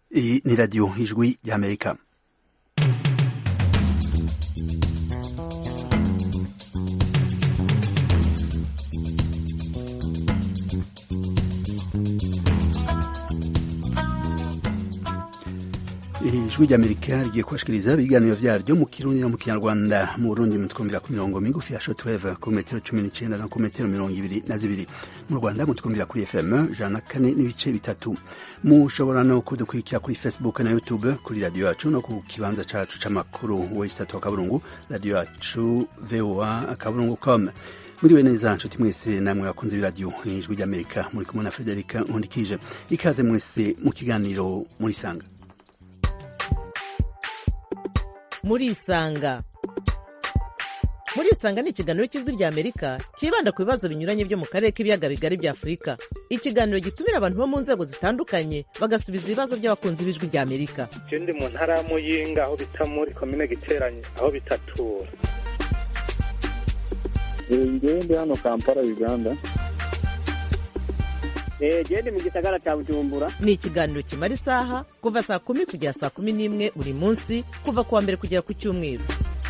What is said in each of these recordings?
Iyi ni radiyo ijwi ry'amerika ijwi ry'amerika rigiye kubashikiriza ibiganiro vyaryo mu kirundi no mu kinyarwanda mu burundi mutwumvira ku mirongo migufi ya shortwave ku metero cumi n'icenda no ku metero mirongo ibiri na zibiri mu rwanda mutwumvira kuri fm ijana na kane n'ibice bitatu mushobora no kudukurikira kuri facebook na youtube kuri radiyo yacu no ku kibanza cacu c'amakuru wesitatu wa kaburungu radiyo yacu voa akaburungu com muriwe neza nshuti mwese namwe bakunze b'iradiyo ijwi ry'amerika muri kumwe na federika nkundikije ikaze mwese mu kiganiro murisanga murisanga murisanga ni ikiganiro cy'ijwi rya amerika cyibanda ku bibazo binyuranye byo mu karere k'ibiyaga bigari bya afurika ikiganiro gitumira abantu bo mu nzego zitandukanye bagasubiza ibibazo by'abakunzi b'ijwi rya amerika je ndi mu ntara ya muyinga aho bita muri komine giteranye aho bitatura ngewe ndi hano kampala uganda gende mu gisagara cya bujumbura ni ikiganiro kimara isaha kuva saa kumi kugera saa kumi n'imwe buri munsi kuva ku wa mbere kugera ku cyumweru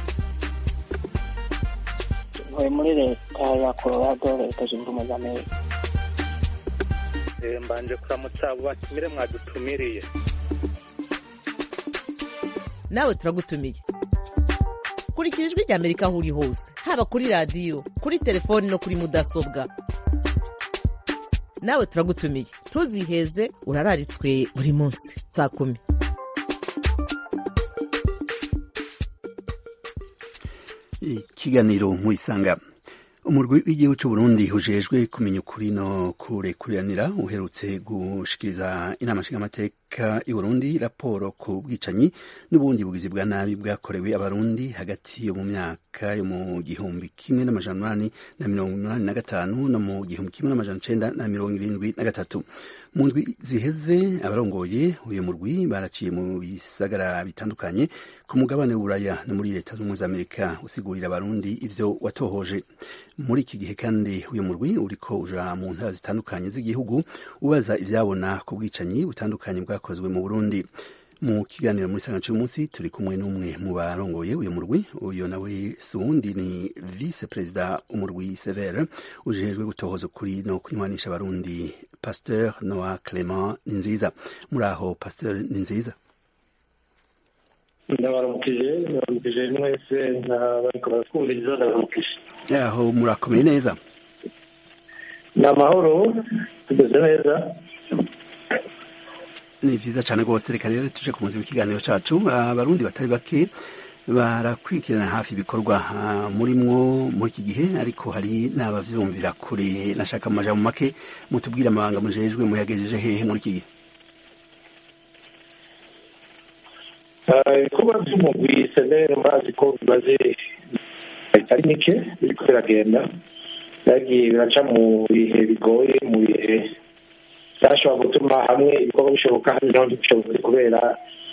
ntuye muri leta ya colorado leta zunze ubumwe za amerika Eh, mbanje kuramutsa abo batumire mwadutumiriye nawe turagutumiye kurikira ijwi rya amerika aho uri hose haba kuri radiyo kuri telefoni no kuri mudasobwa nawe turagutumiye ntuziheze urararitswe buri munsi saa kumi ikiganiro murisanga umurwi w'igihugu cy'u Burundi ujejwe kumenya ukuri no kurekuriranira uherutse gushikiriza inama nshingamateka y'u Burundi raporo ku bwicanyi n'ubundi bugizi bwa nabi bwakorewe abarundi hagati yo mu myaka yo mu gihumbi kimwe n'amajana umunani na mirongo umunani na gatanu no mu gihumbi kimwe n'amajana icenda na mirongo irindwi na gatatu mu ndwi ziheze abarongoye uyu murwi baraciye mu bisagara bitandukanye ku mugabane w'uburaya no muri leta z'ubumwe za amerika usigurira abarundi ivyo watohoje muri iki gihe kandi uyu murwi uriko uja mu ntara zitandukanye z'igihugu ubaza ivyabona ku bwicanyi butandukanye bwakozwe mu burundi mu kiganiro muri sanga cy'umunsi turi kumwe n'umwe mu barongoye uyu murwi uyu nawe si uwundi ni vice perezida umurwi severe ujejwe gutohoza ukuri no kunywanisha abarundi pasteur noa clement ninziza muri aho pasteur ninziza ndabaramukije ndabaramukije mwese bariko baratwumviriza ndabaramukije aho murakomeye neza ni amahoro tumeze neza ni vyiza cane rwose reka rero tuje ku muzi w'ikiganiro cacu abarundi batari bake barakurikirana hafi ibikorwa murimwo muri iki gihe ariko hari n'abavyumvira kure nashaka mu majambo make mutubwire amabanga mujejwe muyagejeje hehe muri iki gihe ibikorwa by'umugwi senere murazi ko bimaze bitari mike biriko biragenda byagiye biraca mu bihe bigoye mu bihe byashobora gutuma hamwe ibikorwa bishoboka hano naho ntibishobotse kubera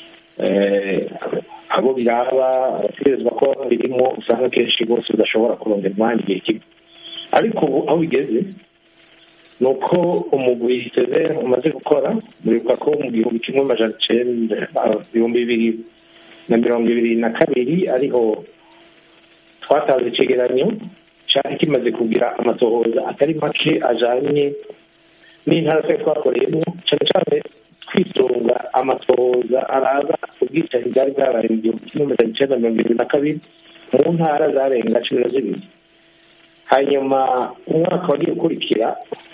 abo biraba abategerezwa ko birimo usanga kenshi bose udashobora kurondera umwanya igihe kimwe ariko ubu aho bigeze ni uko umugwi seze umaze gukora muribuka ko mu gihumbi kimwe amajana icenda ibihumbi bibiri na mirongo ibiri na kabiri ariho twatanze icegeranyo cari kimaze kugira amatohoza atari make ajanye n'intara twari twakoreyemo cane cane twisunga amatohoza araba ubwicanyi bwari bwabaye mu gihumbi kimwe amajana icenda mirongo ibiri na kabiri mu ntara zarenga cumi na zibiri hanyuma umwaka wagiye ukurikira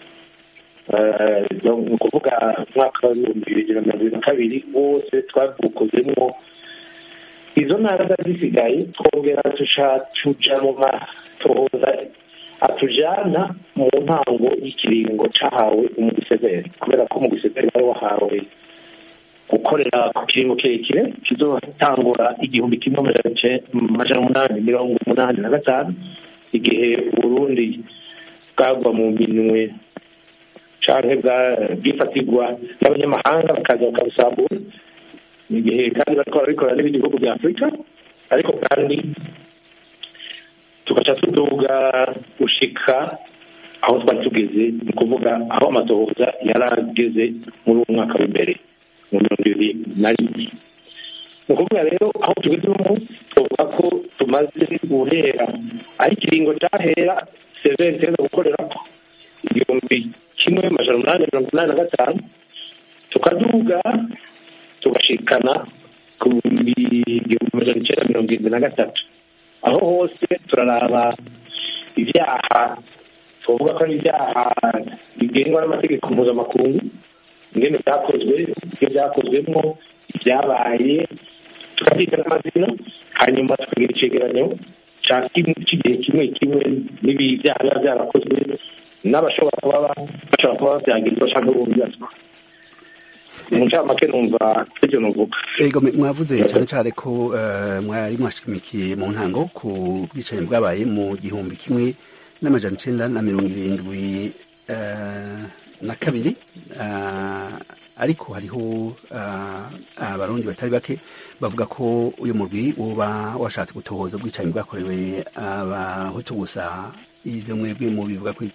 ni ukuvuga umwaka w'ibihumbi bibiri na mirongo ibiri na kabiri wose twabukozemwo izo ntara zari zisigaye twongera tuja mu matohoza atujana mu ntango y'ikiringo cahawe umugiseveri kubera ko umugiseveri wari wahawe gukorera ku kiringo kirekire kizotangura igihumbi kimwe amajana umunani mirongo umunani na gatanu igihe uburundi bwagwa mu minwe canke bwifatirwa n'abanyamahanga bakaza bakabusambura igihe kandi bariko barabikora n'ibindi bihugu bya afurika ariko kandi tugaca tuduga gushika aho twari tugeze ni ukuvuga aho amatohoza yari ageze muri uwo mwaka w'imbere mu mirongo ibiri na rimwe ni ukuvuga rero aho tugeze uno munsi tuvuga ko tumaze guhera aho ikiringo cyahera severi iteza gukorera ko igihumbi kimwe amajana umunani mirongo inani na gatanu tukaduga tugashikana ku bihumbi igihumbi amajana icyenda mirongo irindwi na gatatu aho hose turaraba ibyaha tuvuga ko ari ibyaha bigengwa n'amategeko mpuzamakungu ingene byakozwe ibyo byakozwemo ibyabaye tukabyita n'amazina hanyuma tukagira icegeranyo cy'igihe kimwe kimwe n'ibyaha biba byarakozwe n'abashobora kuba bashobora kuba babyagirwa cyangwa bumvizwa mu ncamake numva ibyo nuvuga ego mwavuze cyane cyane ko mwari mwashimikiye mu ntango ku bwicanyi bwabaye mu gihumbi kimwe n'amajana icenda na mirongo irindwi na kabiri ariko hariho abarundi batari bake bavuga ko uyu murwi woba washatse gutohoza ubwicanyi bwakorewe abahutu gusa ivyo mwebwe mubivuga ko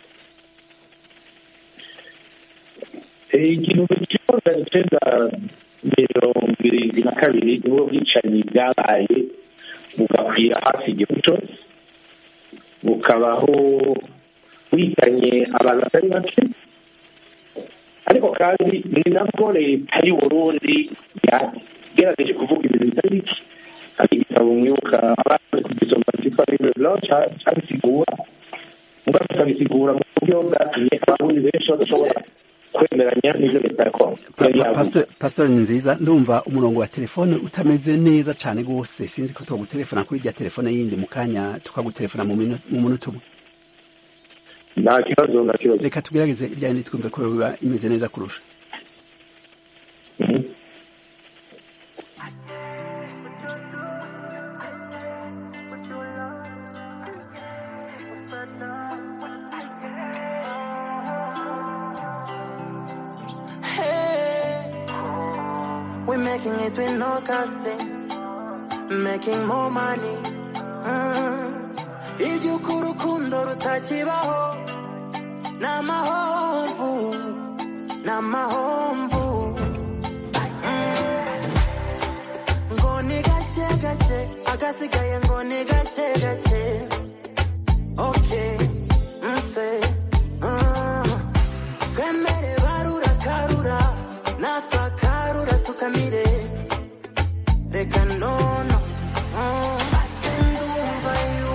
igihumbi kimwe magana icenda mirongo irindwi na kabiri nibwo bwicanyi bwabaye bugakwira hafi igihugu cyose bukabaho buhitanye abantu batari bake ariko kandi ni nabwo leta y'uburundi yagerageje kuvuga ibintu bitari bike hari igitabo mwibuka abazi kugisoma cyitwa riveblo cyabisigura mugabo kikabisigura mu buryo bwatumye abarundi benshi badashobora kwemeranya n'ibyo leta yakora pasitori ni nziza ndumva umurongo wa telefone utameze neza cyane rwose sinzi ko twagutelefona kuri rya telefone yindi mu kanya tukagutelefona mu munota umwe nta kibazo nta kibazo reka tugerageze irya yindi twumve ko biba imeze neza kurusha We're making it with no casting, making more money. iby'uko urukundo rutakibaho ni amahomvu ni amahomvu ngo ni gake gake agasigaye ngo ni gake gake oke nse twemere barura karura natwe akarura tukamire reka nono ndumva yu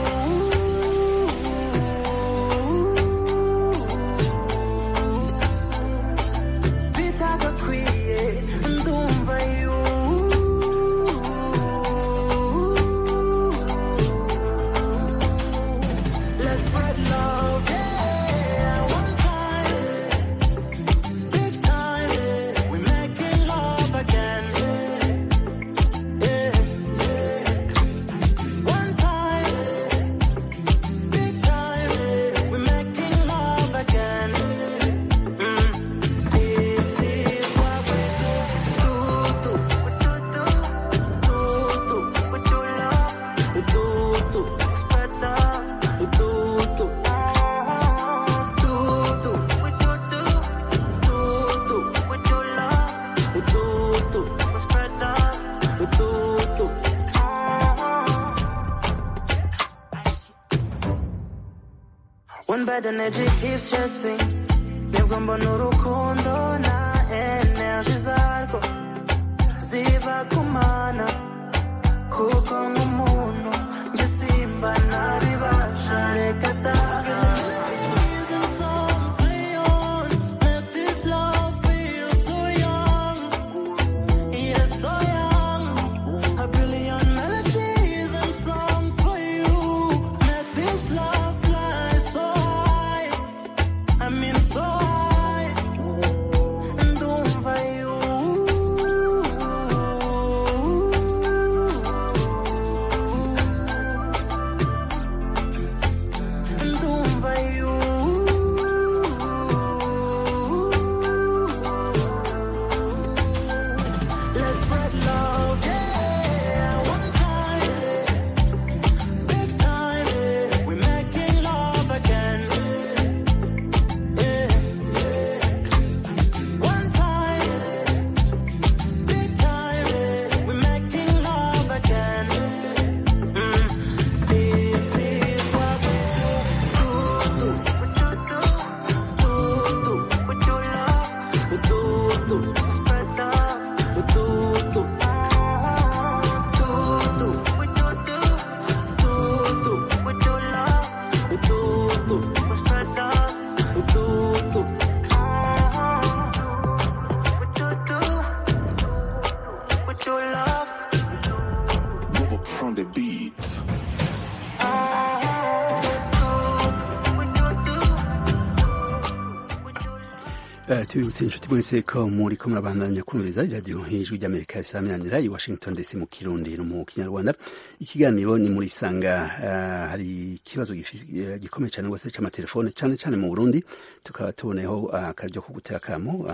bitagakwiye ndumva yu let's spread love yeah one time big time we're making love again yeah one time big time we're making love again this is what we do do do do do do do spread love do do do do do do with your love do do spread love do do One bad energy keeps chasing nibwo mbona urukundo na energy zarwo ziba kumana kuko nk'umuntu njye simba nabibasha reka da Melodies and songs play on, make this love feel so young. Yeah, so young. A billion melodies and songs for you. Make this love fly so high. I mean so high. Ndumva you. tubibutse inshuti mwese ko muri ko murabandanya kumviriza iradiyo hejuru ry'amerika isaminanira i washington ndetse mu kirundi no mu kinyarwanda ikiganiro ni muri sanga hari ikibazo gikomeye cyane rwose cy'amatelefone cyane cyane mu burundi tukaba tuboneyeho akaryo ko gutera akamo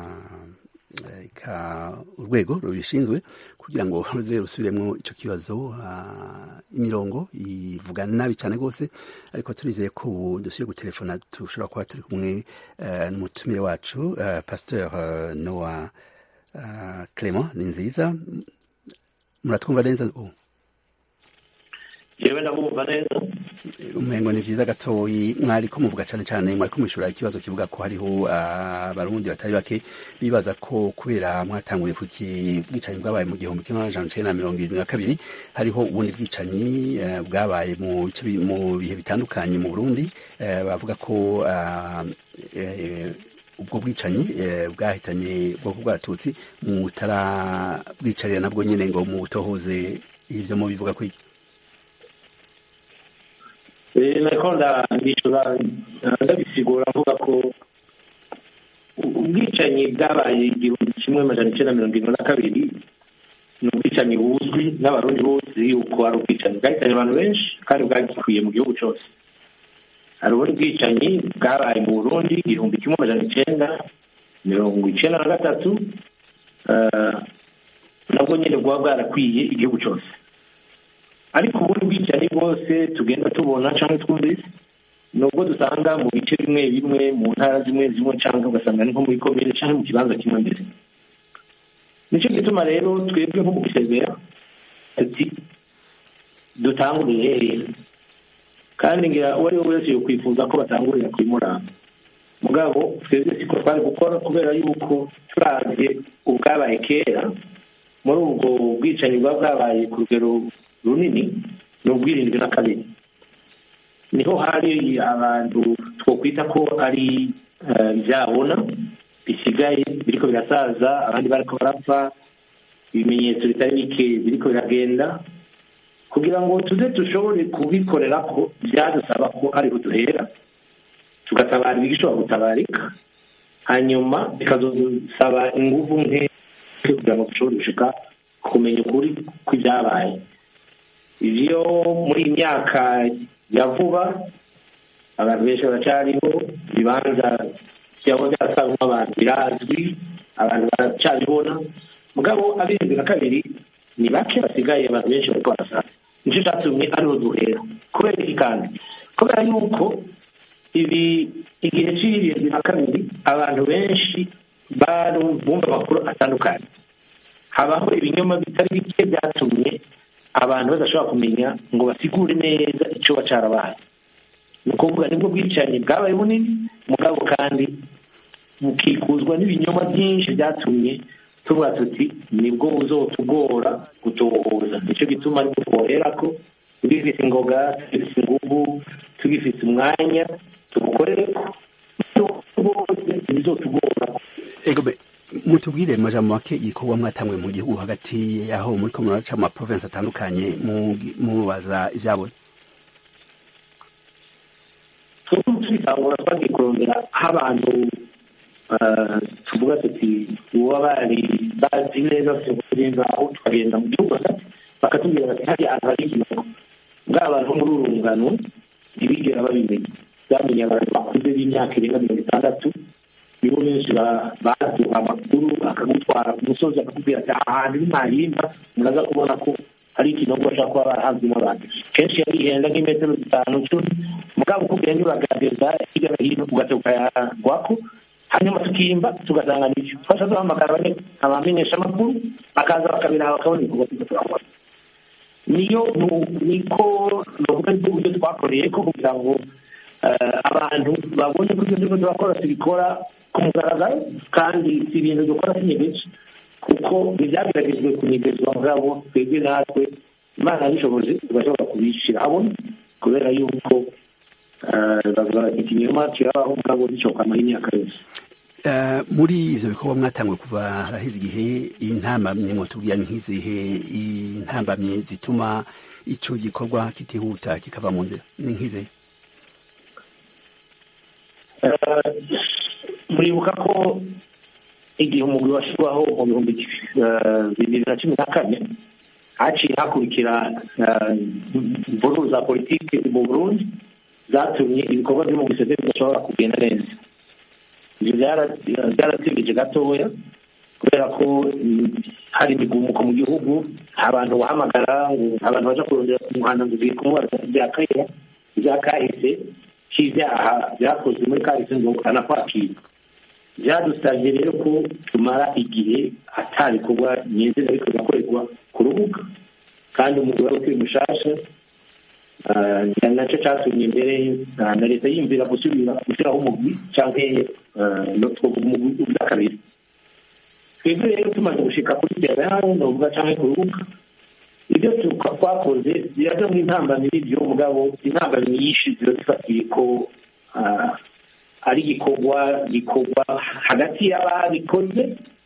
urwego rubishinzwe kugira ngo ruze rusubiremo icyo kibazo imirongo ivuga nabi cyane rwose ariko turizeye ko ubu dusubiye gutelefona dushobora kuba turi kumwe n'umutumire wacu pasteur noa clement ni nziza muratwumva neza ubu yewe ndabumva neza umengo ni vyiza gatoyi mwari ko muvuga cane cane mwari ko mwishura ikibazo kivuga ko hariho abarundi batari bake bibaza ko kubera mwatanguye ku bwicanyi bwabaye mu gihumbi kimwe amajana icenda na mirongo irindwi na kabiri hariho ubundi bwicanyi bwabaye mu bihe bitandukanye mu burundi bavuga ko ubwo bwicanyi bwahitanye ubwoko bw'abatutsi mutara bwicarira nabwo nyene ngo mutohoze ivyo mubivuga ko iki nariko ndabishura ndabisigura mvuga ko ubwicanyi bwabaye igihumbi kimwe amajana icenda mirongo irindwi na kabiri ni ubwicanyi buzwi n'abarundi bose yuko ari ubwicanyi bwahitanye abantu benshi kandi bwagikwiye mu gihugu cyose hari ubundi bwicanyi bwabaye mu burundi igihumbi kimwe amajana icenda mirongo icenda na gatatu nabwo nyine bwaba bwarakwiye igihugu cyose ariko ubundi bwicanyi bwose tugenda tubona cyangwa twumvise ni ubwo dusanga mu bice bimwe bimwe mu ntara zimwe zimwe cyangwa ugasanga ni nko muri komine cyangwa mu kibanza kimwe mbere nicyo gituma rero twebwe nko mu gusezera ati dutangurire hehe kandi ngira uwo ari we wese yokwifuza ko batangurira kuri muramba mugabo twebwe siko twari gukora kubera yuko turavye ubwabaye kera muri ubwo bwicanyi bwa bwabaye ku rugero runini ni ubwirindwi na kabiri niho hari abantu twokwita ko ari byabona bisigaye biriko birasaza abandi bariko barapfa ibimenyetso bitari bike biriko biragenda kugira ngo tuze dushobore kubikorera ko byadusaba ko ariho duhera tugatabara ibigishobora gutabarika hanyuma bikazosaba inguvu nke kugira ngo dushobore gushika kumenya ukuri kw'ibyabaye ivyo muri iyi myaka ya vuba abantu benshi baracyariho ibibanza byaba byasanga abantu birazwi abantu baracyabibona mugabo abirindwi na kabiri ni bake basigaye abantu benshi bariko barasaza nicyo cyatumye ariho duhera kubera iki kandi kubera yuko ibi igihe c'irindwi na kabiri abantu benshi barumva amakuru atandukanye habaho ibinyoma bitari bike byatumye abantu badashobora kumenya ngo basigure neza icyo bacarabaye ni ukuvuga nibwo bwicanyi bwabaye bunini mugabo kandi bukikuzwa n'ibinyoma byinshi byatumye tuvuga tuti nibwo buzotugora gutohoza nicyo gituma ariko twohera ko tugifite ingoga tugifite inguvu tugifite umwanya tubukorere ko bose bizotugora mutubwire majambo make igikorwa mwatanguye mu gihugu hagati yaho muri ko muraca mu maprovinsi atandukanye mubaza ivyabona tubitangura twagiye kurondera aho abantu tuvuga tuti uba bari bazi neza kurenza aho tukagenda mu gihugu hagati bakatubwira bati hariya ahantu hari ikinogo bwa abantu muri uru rungano ntibigera babimenya byamenye abantu bakuze b'imyaka irenga mirongo itandatu nibo benshi baduha amakuru akagutwara ku musozi akakubwira ati aha hantu ni mahimba muraza kubona ko hari ikinogo bashobora kuba barahanzwemo abantu kenshi yarihenda nk'imetero zitanu cumi mugabo uko ugenda uragaragaza hirya no hino ugahita ukayagwako hanyuma tukimba tugasanga nibyo twasha duhamagara abamenyesha amakuru bakaza bakabiraba bakabona ibikorwa turiko turakora niyo niko novuga aribwo buryo twakoreye ko kugira ngo abantu babone ko ibyo turiko turakora tubikora ku mugaragaro kandi si ibintu dukora sinyegeje kuko ntibyageragejwe kunyegezwa mugabo twebwe natwe imana yabishoboje tugashobora kubishyira habona kubera yuko bavuga ikinyoma kirabaho mugabo gicokamara imyaka yose muri ivyo bikorwa mwatanguye kuva haraheze igihe intambamye mwotubwira nk'izihe intambamye zituma ico gikorwa kitihuta kikava mu nzira ni nk'izihe muribuka ko igihe umugwi washyirwaho mu bihumbi eh, bibiri na cumi na kane haciye hakurikira eh, imvururu za politiki mu burundi zatumye ibikorwa byo mu gisebe bidashobora kugenda neza ibyo byara- byaratsibije gatoya kubera ko mm, hari imigumuko mu gihugu abantu bahamagara ngo abantu baja kurondera ku muhanda ngo ugiye kumubaza ibya kera ibya kahise cy'ibyaha byakozwe muri kahise ngo anakwakira byadusabye rero ko tumara igihe atabikorwa nyezina ariko bigakorerwa ku rubuga kandi umugore wari ukiri mushasha ah, ni nacyo cyatumye mbere ah, na leta yiyumvira gusubira gushyiraho umugwi cyangwa ah, no twavuga umugwi ubwa kabiri twebwe rero tumaze gushika kuri terano novuga cyangwa ku rubuga ibyo tu- twakoze biraja mu intambamyi n'ibyo mugabo intambamyi nyinshi ziba zifatiye ko ah, ari igikorwa gikorwa hagati y'ababikoze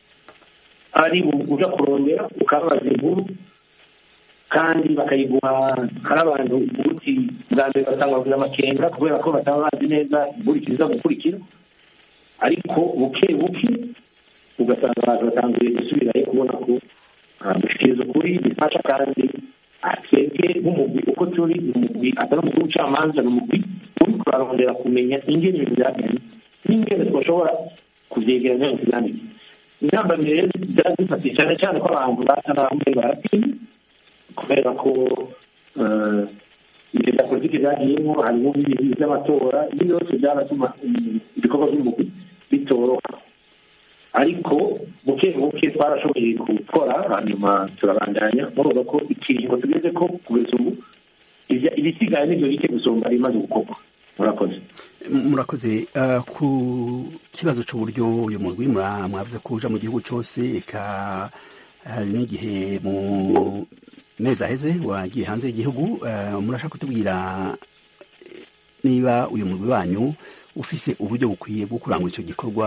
ari uja kurondera ukababaza inkuru kandi bakayiguha hari abantu ubuti bwa mbere basanga bavuze amakenga kubera ko bataba bazi neza inkurikiza gukurikira ariko buke buke ugasanga abantu batangiye gusubirayo kubona ko ah, gushikiriza ukuri bifasha kandi ah, twebwe nk'umugwi uko turi ni umugwi atari umugwi w'ubucamanza ni umugwi uri kurarondera kumenya ingene ibintu byagenze n'ingene twashobora kubyegeranya ngo tubyandike intambamyi rero byari zifatiye cyane cyane ko abantu basa n'abamwe baratinya kubera ko eh, ibyo bya politiki byagiyemo harimo n'ibintu by'amatora ibi byose byaratuma mm, ibikorwa by'umugwi bitoroha ariko buke buke twarashoboye gukora hanyuma turabandanya murumva ko ikiringo tugeze ko kugeza ubu ibya- ibisigaye nibyo bike gusumba ibimaze gukorwa murakoze murakoze uh, ku kibazo cy'uburyo uyu murwi mura- mwavuze ko uja mu gihugu cyose eka hari n'igihe mu mezi aheze wagiye hanze y'igihugu uh, murashaka kutubwira eh, niba uyu murwi wanyu ufise uburyo bukwiye bwo kurangura icyo gikorwa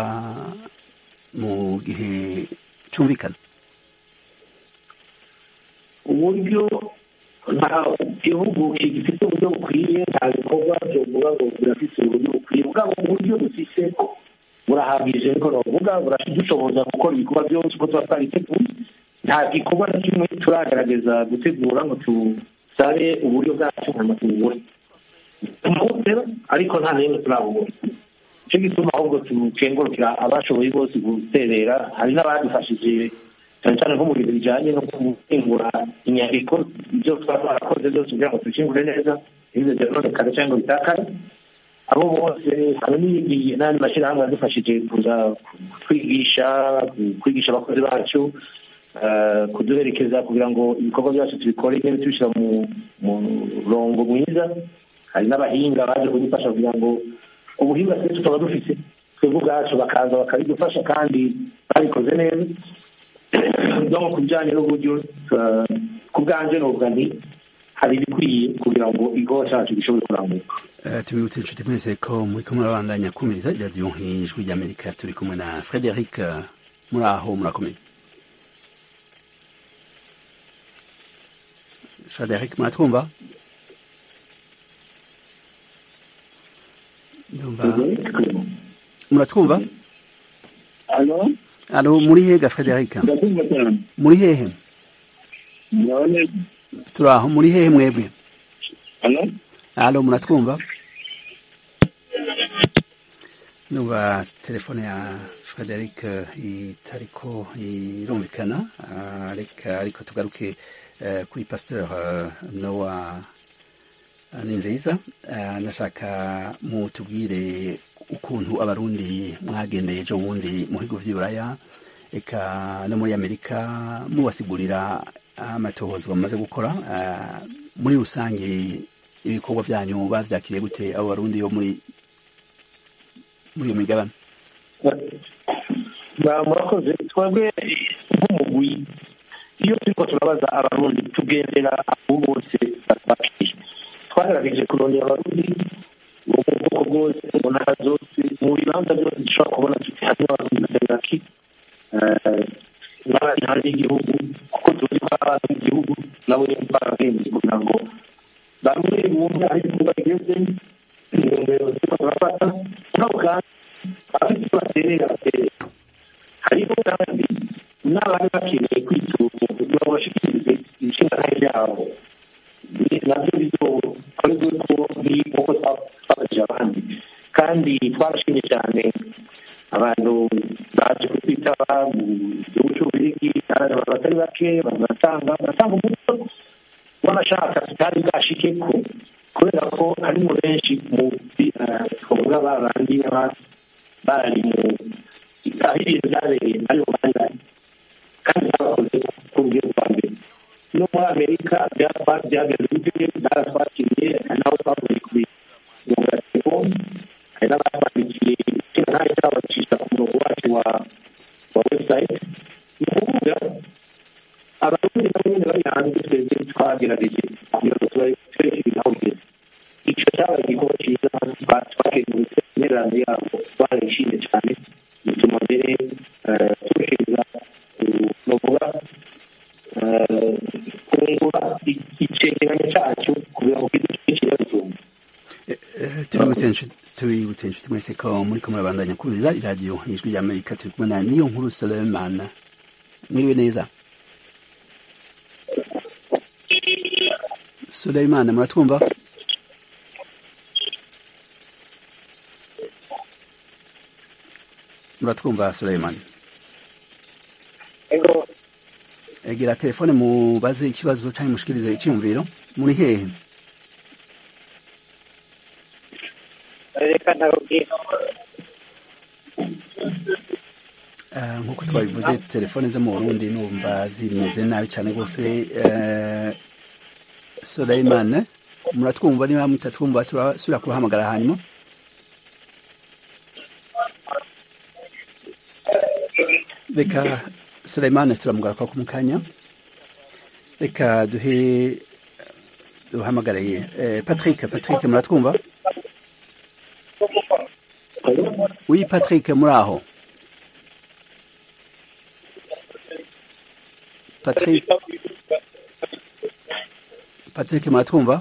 mu gihe cyumvikana uburyo nta gihugu gifite uburyo bukwiye nta bikorwa byovuga ngo birafite uburyo bukwiye bwabo uburyo dufise burahagije niko bavuga buradushoboza gukora ibikorwa byose uko tuba twariteguye nta gikorwa na kimwe turagerageza gutegura ngo tusabe uburyo bwacu hanyuma tububure tumawutera ariko nta n'imwe turabubura nicyo gituma ahubwo tukengurukira abashoboye bose guterera hari n'abadufashije cyane cyane nko mu bintu bijyanye no gukingura inyandiko ibyo twaba twarakoze byose kugira ngo tubikingure neza ntibize byononekare cyangwa bitakare abo bose hari n'ibindi n'andi mashyirahamwe yadufashije kuza kwigisha kwigisha abakozi bacu eh, kuduherekeza kugira ngo ibikorwa byacu tubikore neza tubishyira mu murongo mwiza hari n'abahinga baje kudufasha kugira ngo ubuhinga twese tukaba dufite twebwe ubwacu bakaza bakabidufasha kandi babikoze neza no ku bijyanye n'uburyo eh, ku bwanjye novuga nti hari ibikwiye kugira ngo igikorwa cyacu gishobore kurambuka Uh, tubibutse inshuti mwese ko muri kumwe babandanya kumviriza iradiyo nk'ijwi ry'amerika turi kumwe na frederic uh, muri aho murakomeye frederic muratwumva ndumva muratwumva alo alo muri hega frederic ndakumva cyane muri hehe none turi aho muri hehe mwebwe alo alo muratwumva numva telefone ya frederic itariko irumvikana Ah, reka ariko tugaruke eh, kuri pasteur eh, nowa ni nziza Ah, nashaka mutubwire ukuntu abarundi mwagendeye ejo bundi mu bihugu vy'iburaya eka no muri amerika mubasigurira amatohozwa mumaze gukora Ah, muri rusange ibikorwa byanyu bavyakiriye gute abo barundi bo muri muri iyo migabane Ba- murakoze twebwe nk'umugwi iyo turiko turabaza abarundi tugendera abo bose batwakiriye twagerageje kurondera abarundi bo mu bwoko bwose mu ntara zose mu bibanza byose dushobora kubona tuti harimo abarundi batari bake eh, n'abari hanze y'igihugu kuko tuzi ko ari abantu b'igihugu nabo nyine barabwenge kugira ngo bamwe bumve aho ibikorwa bigeze intumbero turiko turafata nabo kandi abafite icyo baterera baterera hariho n'abandi n'abari bakeneye kwitura kugira ngo bashikirize inshingano yabo nabyo bizokorwe ko nk'uko twafashije abandi kandi twarashimye cyane abantu baje kutwitaba mu gihugu cy'ububirigi kandi abantu batari bake bagatanga bagatanga umuco w'abashaka tutari bwashike ko kubera ko harimo benshi mu twavuga ba bandi baba bari mu aho ibintu byabereye ari mu bandi kandi babakoze ku buryo bwa mbere no muri amerika byageze gute baratwakiriye hari n'aho twavuye ku mirongo telefoni hari n'abatwandikiye kino ntayo cyabacisha ku murongo wacu wa wa website ni ukuvuga abarundi nabo nyine bari hanze twebwe twagerageje kugira ngo tureke ibintu aho bigeze icyo cyabaye igikorwa cyiza twakengurutse intererano yabo barayishimye cyane bituma mbere turushiriza novuga kungura icegeranyo cyacu kugira ngo kidushikire bitumva tubibutse inshuti mwese ko muri ko murabandanya kumviriza iradiyo ijwi rya amerika turi kumwe na niyo nkuru soleman mwiriwe neza soleman muratwumva muratwumva soleman egera telefone mubaze ikibazo cyangwa mushikirize icyumviro muri hehe reka ntababwira nk'uko twabivuze telefone zo mu burundi numva zimeze nabi cyane rwose soleiman muratwumva niba mutatwumva turasubira kubahamagara hanyuma reka soleiman turamugaruka ku mukanya reka duhe duhamagaraye patrick patrick muratwumva oui patrick muri aho patrick patrick muratwumva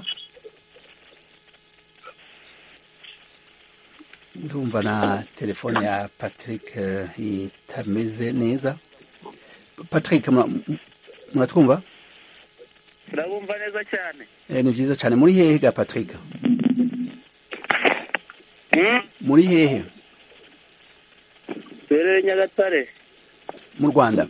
ndumva na telefone ya patrick itameze neza patrick muratwumva turabumva neza cyane ni byiza cyane muri hehe ga patrick muri hehe duherereye nyagatare mu rwanda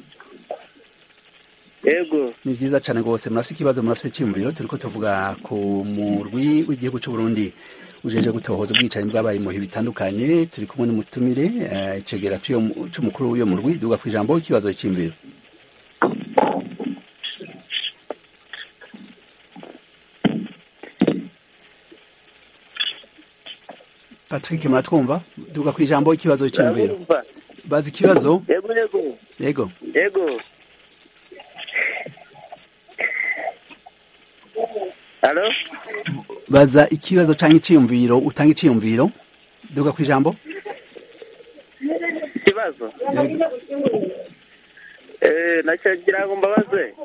yego ni byiza cyane rwose murafite ikibazo murafite icyumviro turi ko tuvuga ku murwi w'igihugu cy'u Burundi ujeje gutohoza ubwicanyi bwabaye mu bihe bitandukanye turi kumwe n'umutumire icegera cy'umukuru w'uyo murwi duga ku ijambo ikibazo cy'imviro patrick muratwumva duga ku ijambo ikibazo cy'imviro bazi ikibazo yego yego yego yego halo baza ikibazo cyangwa icyiyumviro utanga icyiyumviro duga ku ijambo ikibazo eh nacyagira ngo mbabaze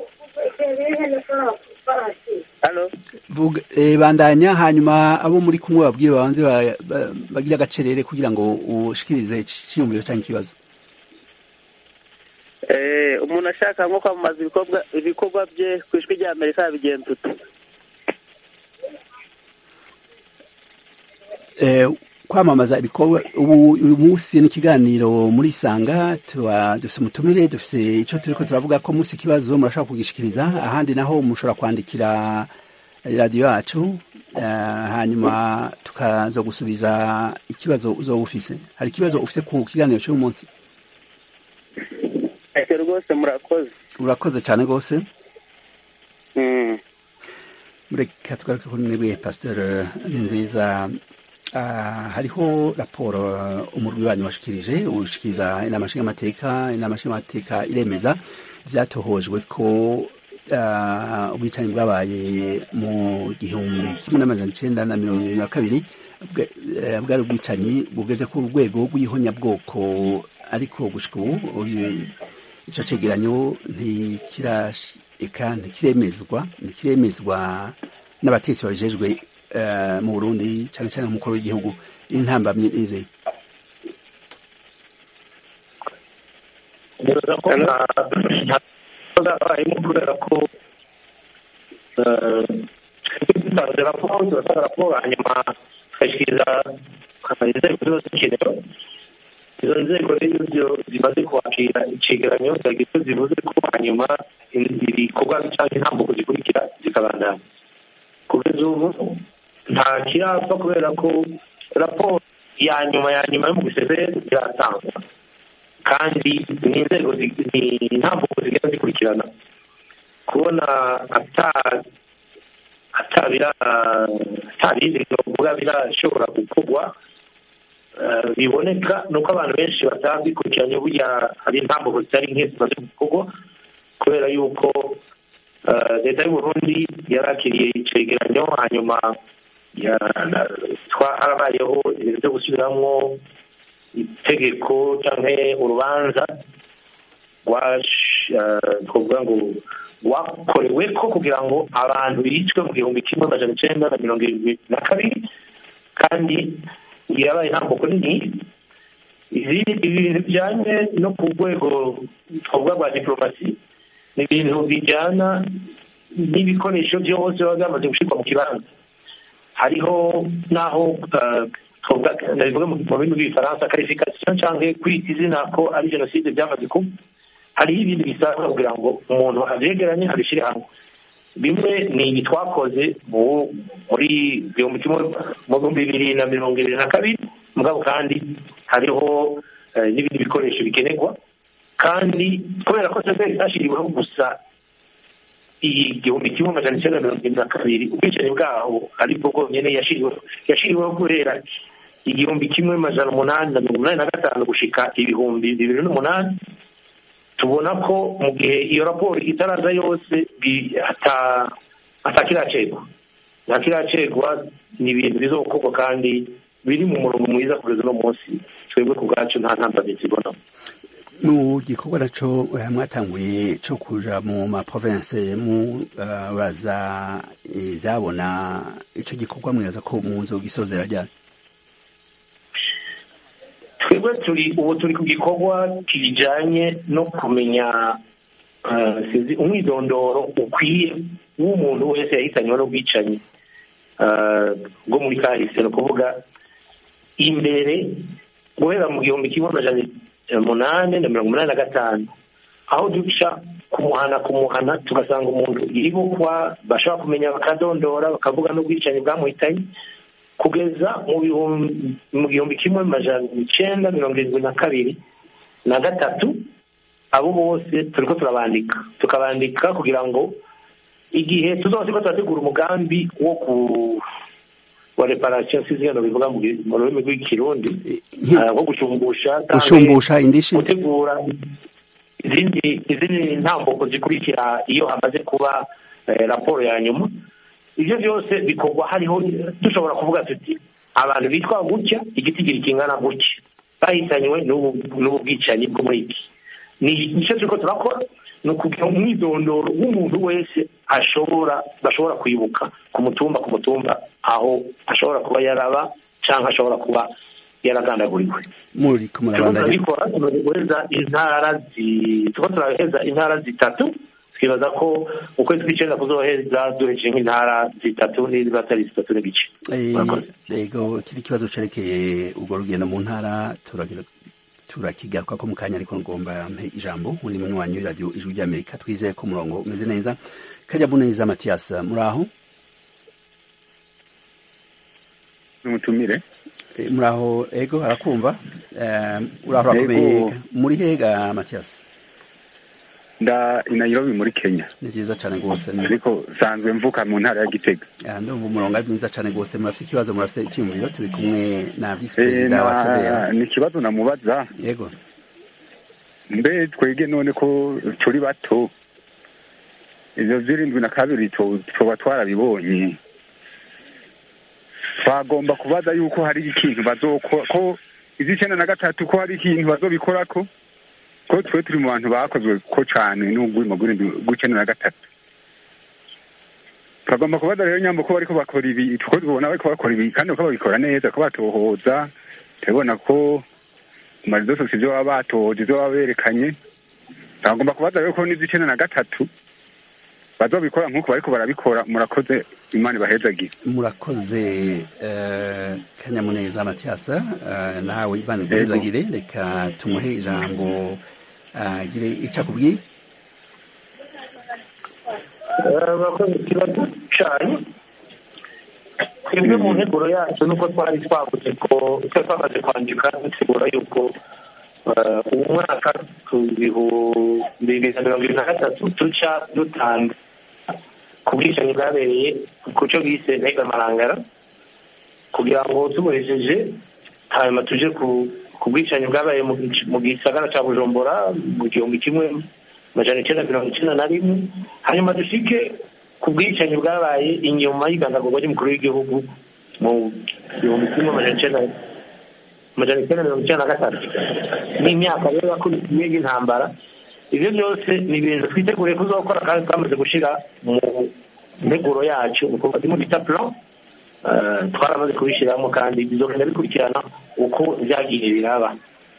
halo vuga eh, bandanya hanyuma abo muri kumwe babwire babanze bagira agacerere kugira ngo ushikirize icyiyumviro cyangwa ikibazo eh umuntu ashaka nko kwamamaza ibikorwa ibikorwa bye ku ijwi rya amerika yabigenza ute kwamamaza ibikorwa ubu uyu munsi ni ikiganiro muri isanga dufite umutumire dufite icyo turi ko turavuga ko munsi ikibazo murashobora kugishikiriza ahandi naho mushobora kwandikira radiyo yacu hanyuma tukaza gusubiza ikibazo uzoba ufise hari ikibazo ufite ku kiganiro cy'uyu munsi rwose murakoze urakoze cyane rwose mureka tugaruke kuri mwebwe pasiteri nziza hariho raporo umurwi wanyu washikirije ushikiriza inama nshingamateka inama nshingamateka iremeza byatohojwe ko ubwicanyi bwabaye mu gihumbi kimwe n'amajana icenda na mirongo irindwi na kabiri bwari ubwicanyi bugeze ku rwego rw'ihonyabwoko ariko gushika ubu ico cegeranyo ntikirashika ntikiremezwa ntikiremezwa n'abatetsi babijejwe mu burundi cyane cyane umukuru w'igihugu intambamyi nizeye nibaza ko ntazabayemo kubera ko dutanze raporo turasanga raporo hanyuma tugashyikiriza inzego zose zikenewe izo nzego rero zo zimaze kwakira icegeranyo zagira icyo zivuze ko hanyuma ibikorwa cyangwa intambuko zikurikira zikabandana kugeza ubu nta kirapfa kubera ko raporo ya nyuma ya nyuma yo mu gisebe iratangwa kandi ni inzego ni intambuko zigenda zikurikirana kubona atabindi bivuga birashobora gukorwa biboneka ni uko abantu benshi batabikurikiranye burya hari intambuko zitari nke zimaze gukorwa kubera yuko leta y'u Burundi yarakiriye icegeranyo hanyuma harabayeho ibintu byo gusubiramo itegeko cyangwa urubanza twavuga ngo rwakorewe ko kugira ngo abantu bicwe mu gihumbi kimwe amajana icyenda na mirongo irindwi na kabiri kandi yabaye intambuko nini ibintu bijyanye no ku rwego twavuga rwa diporomasi ni ibintu bijyana n'ibikoresho byose biba byamaze gushyirwa mu kibanza hariho n'aho nabivuga mu rurimi rw'igifaransa karifikasiyo cyangwa kwita izina ko ari jenoside byamaze kuba hariho ibindi bisabwa kugira ngo umuntu abyegeranye abishyire hamwe bimwe ni ibi twakoze muri igihumbi kimwe mu bihumbi bibiri na mirongo ibiri na kabiri mugabo kandi hariho n'ibindi bikoresho bikenerwa kandi kubera ko sebe zashyiriweho gusa igihumbi kimwe amajana icyenda mirongo irindwi na kabiri ubwicanyi bwaho aribwo bwonyine yashyiriweho guhera igihumbi kimwe amajana umunani na mirongo inani na gatanu gushika ibihumbi bibiri n'umunani tubona ko mu gihe iyo raporo itaraza yose atakiracegwa ntakiracegwa ni ibintu bizokorwa kandi biri mu murongo mwiza kugeza uno munsi twebwe ku bwacu nta ntambwe zibonamo mu gikorwa naco mwatanguye co kuja mu maprovince mubaza ivyabona ico gikorwa mwibaza ko mu nzu gisozera ryari twebwe turi ubu turi ku gikorwa kijanye no kumenya sinzi umwidondoro ukwiye w'umuntu wese yahitanywe n'ubwicanyi bwo muri kahise ni ukuvuga imbere guhera mu gihumbi kimwe amajana umunani na mirongo umunani na gatanu aho duca kumuhana kumuhana tugasanga umuntu yibukwa bashobora kumenya bakadondora bakavuga n'ubwicanyi bwamuhitanye kugeza mu gihumbi kimwe amajana icyenda mirongo irindwi na kabiri na gatatu abo bose turi ko turabandika tukabandika kugira ngo igihe tuzaba ko turategura umugambi wo ku wa reparasiyo sinzi hano bivuga mu rurimi rw'ikirundi wo gushumbusha gushumbusha indishi gutegura izindi izindi ntambuko zikurikira iyo hamaze kuba raporo ya nyuma ibyo byose bikorwa hariho dushobora kuvuga tuti abantu bitwa gutya igitigiri kingana gutya bahitanywe n'ubu bwicanyi bwo muri iki ni icyo turiko turakora ni ukugira umwidondoro w'umuntu wese ashobora bashobora kwibuka ku mutumba ku mutumba aho ashobora kuba yaraba cyangwa ashobora kuba yaragandaguriwe muri kumurabandanya turabikora tumaze guheza intara turiko turaheza intara zitatu twibaza ko mu kwezi kw'icyenda kuzoheza duhejeje nk'intara zitatu niba atari zitatu n'igice yego kiri ikibazo cerekeye urwo rugendo mu ntara turakigaruka ko mu kanya ariko ngomba mpe ijambo undi munywanyi w'iradiyo ijwi ry'amerika twizeye ko umurongo umeze neza kajya buneza matiyasi muri aho n'umutumire muri aho ego arakumva uraho urakomeye muri hega matiyasi nda i Nairobi muri Kenya ni byiza cyane rwose ariko sanzwe mvuka mu ntara ya Gitega ndumva umurongo ari mwiza cyane rwose murafite ikibazo murafite icyumviro turi kumwe na visi perezida wa severa ni ikibazo namubaza yego mbe twege none ko turi bato ivyo vy'irindwi na kabiri tuba twarabibonye twagomba kubaza yuko hari ikintu bazokora ko iz'icenda na gatatu ko hari ikintu bazobikorako ko twe turi mu bantu bakozwe ko cyane n'ubwimo bw'icenda na gatatu turagomba kubaza rero nyambo ko bariko bakora ibi tuko tubona bariko bakora ibi kandi ko babikora neza ko batohoza turabona ko ku marizo sose ivyo baba batohoje ivyo baba berekanye bagomba kubaza rero ko n'iz'icenda na gatatu bazobikora nk'uko bariko barabikora murakoze imana ibahezagire murakoze eh, kanyamuneza matiyasa eh, nawe imana iguhezagire reka tumuhe ijambo agire icyo akubwiye abakoze ikibazo cyanyu twebwe mu nteguro yacu nuko twari twavuze ko twari twamaze kwandika dutegura yuko eh, uwo mwaka ku bihumbi bibiri na mirongo ibiri na gatatu duca dutanga ku bwicanyi bwabereye ku cyo bise ntega marangara kugira ngo tubuhejeje hanyuma tuje ku ku bwicanyi bwabaye mu gic- mu gisagara cya bujumbura mu gihumbi kimwe amajana icyenda mirongo icyenda na rimwe hanyuma dushike ku bwicanyi bwabaye inyuma y'igandagurwa ry'umukuru w'igihugu mu gihumbi kimwe amajana icyenda amajana icyenda mirongo icyenda na gatatu n'imyaka rero yakurikiye y'intambara ibyo byose ni ibintu twiteguriye kuzakora kandi twamaze gushyira mu nteguro yacu ni ukuvuga turimo bita plan Eh, twaramaze kubishyiramo kandi bizogenda bikurikirana uko byagiye biraba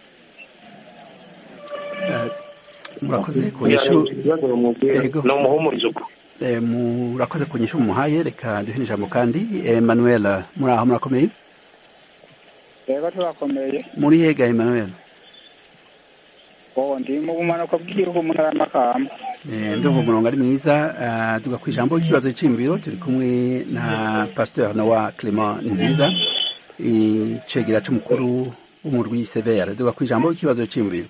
Eh, murakoze ku kugira nyishu ngo ikibazo bamubwire Yego. ni umuhumurizo uko eh, murakoze ku nyishu mumuhaye reka duhe n'ijambo kandi emmanuel muri aho murakomeye rero turakomeye muri hega emmanuel ubu ndi mu bumanuko bw'igihugu mu ntara y'amakamba Eh, ndumva umurongo ari mwiza eh, tuga ku ijambo ikibazo cy'imbiro turi kumwe na pasteur nowa clement nziza icegera c'umukuru w'umurwi severe tuga ku ijambo ikibazo cy'imbiro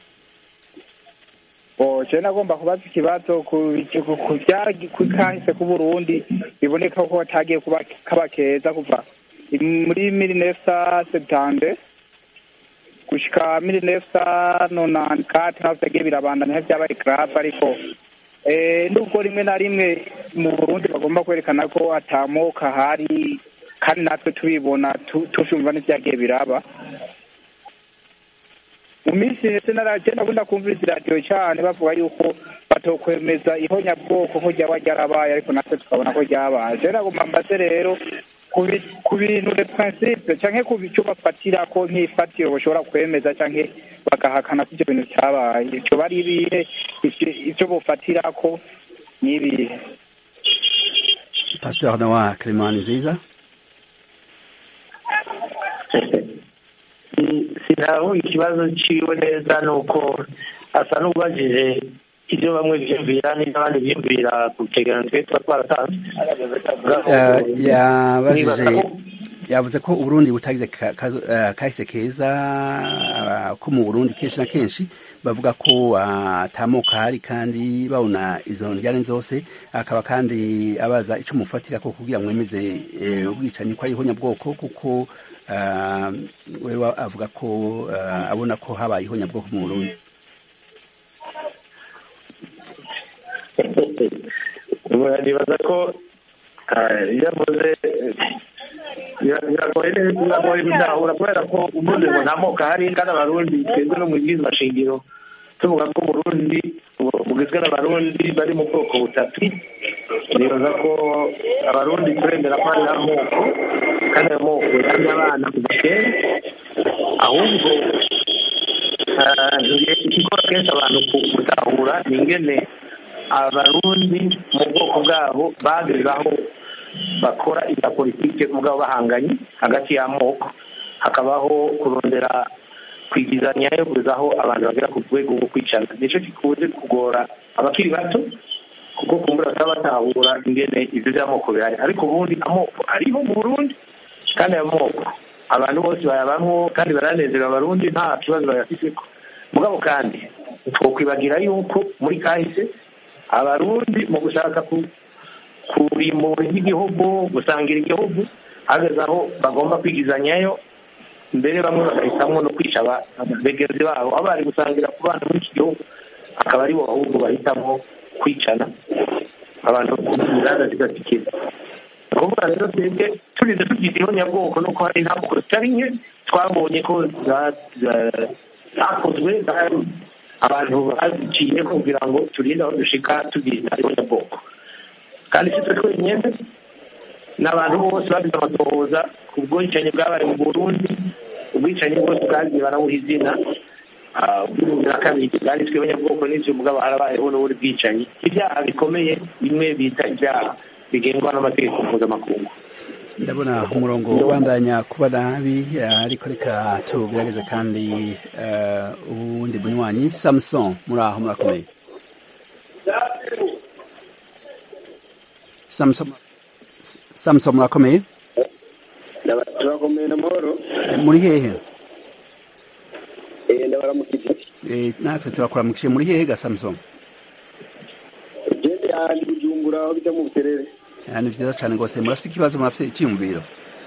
o je nagomba kubaza ikibazo ku ku- ku byagi ku kahise ku Burundi biboneka ko hatagiye kuba kaba keza kuva muri mille neuf cent septante gushika mille neuf cent nonante quatre naho vyagiye birabandanya vyabaye grave ariko eh nubwo rimwe na rimwe mu Burundi bagomba kwerekana ko atamoka hari kandi natwe tubibona tu- tuvyumva n'ivyagiye biraba mu minsi hese naraje nakunda kumviriza iradiyo cyane bavuga yuko batokwemeza ihonyabwoko ko ryaba ryarabaye ariko natwe tukabona ko ryabaye je nagomba mbaze rero ku bi- ku bintu de principe canke ku bico bafatira ko nk'ifatiro bashobora kwemeza canke bagahakana ko ivyo bintu vyabaye ivyo bari ibihe ivyo- ivyo bofatira ko ni ibihe pasteur nowa clement nziza sinaho ikibazo ciwe neza ni uko asa n'ubajije ibyo bamwe biyumvira n'abandi biyumvira ku cegeranyo twe tuba twaratanze Eh, yabajije Nibaza ko- yavuze ko uburundi butagize ka- kazo- eh, kahise keza ah, ko mu burundi kenshi na kenshi bavuga ko ah, atamoka hari kandi babona izo njyane zose akaba kandi abaza ico mufatira ko kugira mwemeze eh, ubwicanyi ko ari ihonyabwoko kuko ah, wewe avuga ko ah, abona ko habaye ihonyabwoko mu burundi nibaza ko eh, iyo avuze eh, bira- biragoye neza biragoye gutahura kubera ko uvuze ngo nta moko ahari kandi abarundi twebwe no mu bwiza shingiro tuvuga ko uburundi bu- bugizwe n'abarundi bari mu bwoko butatu nibaza ko abarundi turemera ko hari amoko kandi ayo moko yamye abana kuva kera ahubwo eh, ikikora kenshi abantu ku- gutahura ni ingene abarundi mu bwoko bwabo bageze aho bakora ibya politike mugabo bahanganye hagati y'amoko hakabaho kurondera kwigizanya yo kugeza aho abantu bagera ku rwego rwo kwicana nicyo gikunze kugora abakiri bato kuko kumbura bataba batahura ingene ibyo by'amoko bihari ariko ubundi amoko ariho mu burundi kandi ayo moko abantu bose bayabamwo kandi baranezerewe abarundi nta kibazo bayafiseko mugabo kandi twokwibagira yuko muri kahise abarundi mu gushaka ku kurimbura iby'igihugu gusangira igihugu hageze aho bagomba kwigizanyayo mbere bamwe bagahitamwo no kwica aba- bagenzi babo aho bari gusangira ku bana muri iki gihugu akaba aribo ahubwo bahitamo kwicana abantu inganda zigatikira ni ukuvuga rero twebwe turize tugize ihonyabwoko nuko hari ntabwo zitari nke twabonye ko za- za- zakozwe za- abantu baziciye kugira ngo turinde aho dushika tugize ihonyabwoko kandi si twe twenyine n'abantu bose bagize amatohoza ku bwicanyi bwabaye mu burundi ubwicanyi bwose bwagiye barabuha izina bw'ibihumbi na kabiri bwari tw'abanyabwoko n'ivyo mugabo harabayeho n'ubundi bwicanyi ibyaha bikomeye bimwe bita ibyaha bigengwa n'amategeko mpuzamakungu ndabona umurongo ubandanya kuba nabi ariko reka tugerageze kandi uwundi munywanyi samuson muri aho murakomeye samuson murakomeye turakomeye na mahoro muri hehe ndabaramukije natwe turakuramukije muri hehe ga samuson gende ahandi bujumbura aho bijya mu buterere ni vyiza cane rwose murafite ikibazo murafite icyiyumviro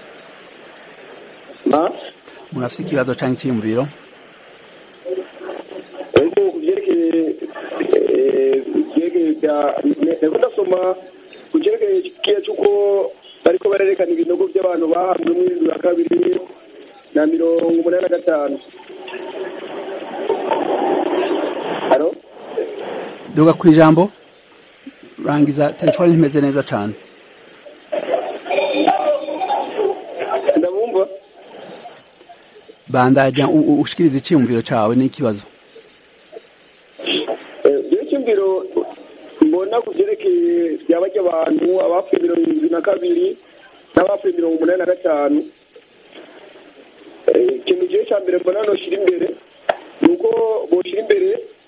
murafite ikibazo canke icyiyumviro ariko ku byerekeye byerekeye bya nako ndasoma ku cyerekeye kiya cy'uko bariko barerekana ibinogo by'abantu bahanzwe mu bibiri na kabiri na mirongo umunani na gatanu halo duga ku ijambo rangiza telefone ntimeze neza cane ndabumva bandajya ushikiriza icyiyumviro cawe n'ikibazo icyumviro mbona ku byerekeye byabajya abantu abapfuye mirongo irindwi na kabiri n'abapfuye mirongo umunani na gatanu ikintu gihe cya mbere mbona noshyira imbere ni uko boshyira imbere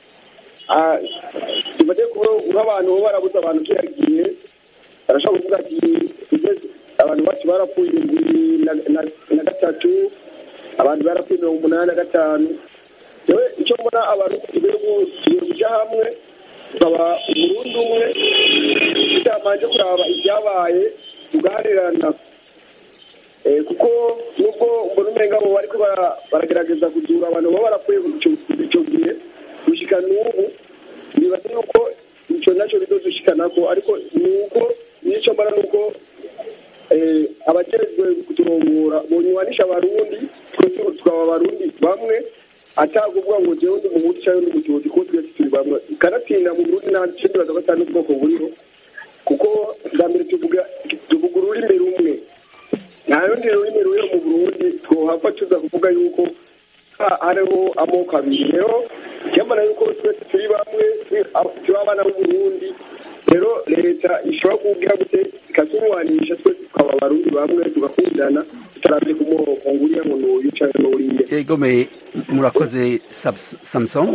tufate nk'abantu bo barabuze abantu kiragiye barashobora kuvuga ati abantu bacu barapfuye irindwi na gatatu abantu barapfuye mirongo umunani na gatanu yewe icyo mbona abantu tugiye kujya hamwe tukaba umurundi umwe tutabanje kuraba ibyabaye tugaharirana kuko nubwo mbona umenga bo bariko baragerageza kuzura abantu baba barapfuye icyo gihe gushika n'ubu nibaza yuko icyo nacyo bizodushikanako ariko ni uko n'icyo mbona ni uko abajejwe kuturongora bonywanisha abarundi tukaba abarundi bamwe atakuvuga ngo jewe ndi umuhutu cyangwa ndi umututsi kuko twese turi bamwe kanatsinda mu burundi nta kindi baza batanu ubwoko buriho kuko bwa mbere tuvuga tuvuga ururimi rumwe nta rundi rurimi ruri mu burundi twohava tuza kuvuga yuko hariho amoko abiri rero cyambara yuko twese turi bamwe turi abana b'uburundi rero leta ishobora kuwubwira gute ikatunywanisha twese tukaba abarundi bamwe tugakundana tutarabye ku moko ngo uriya ngo n'uyu cyangwa n'uriya egomeye murakoze samson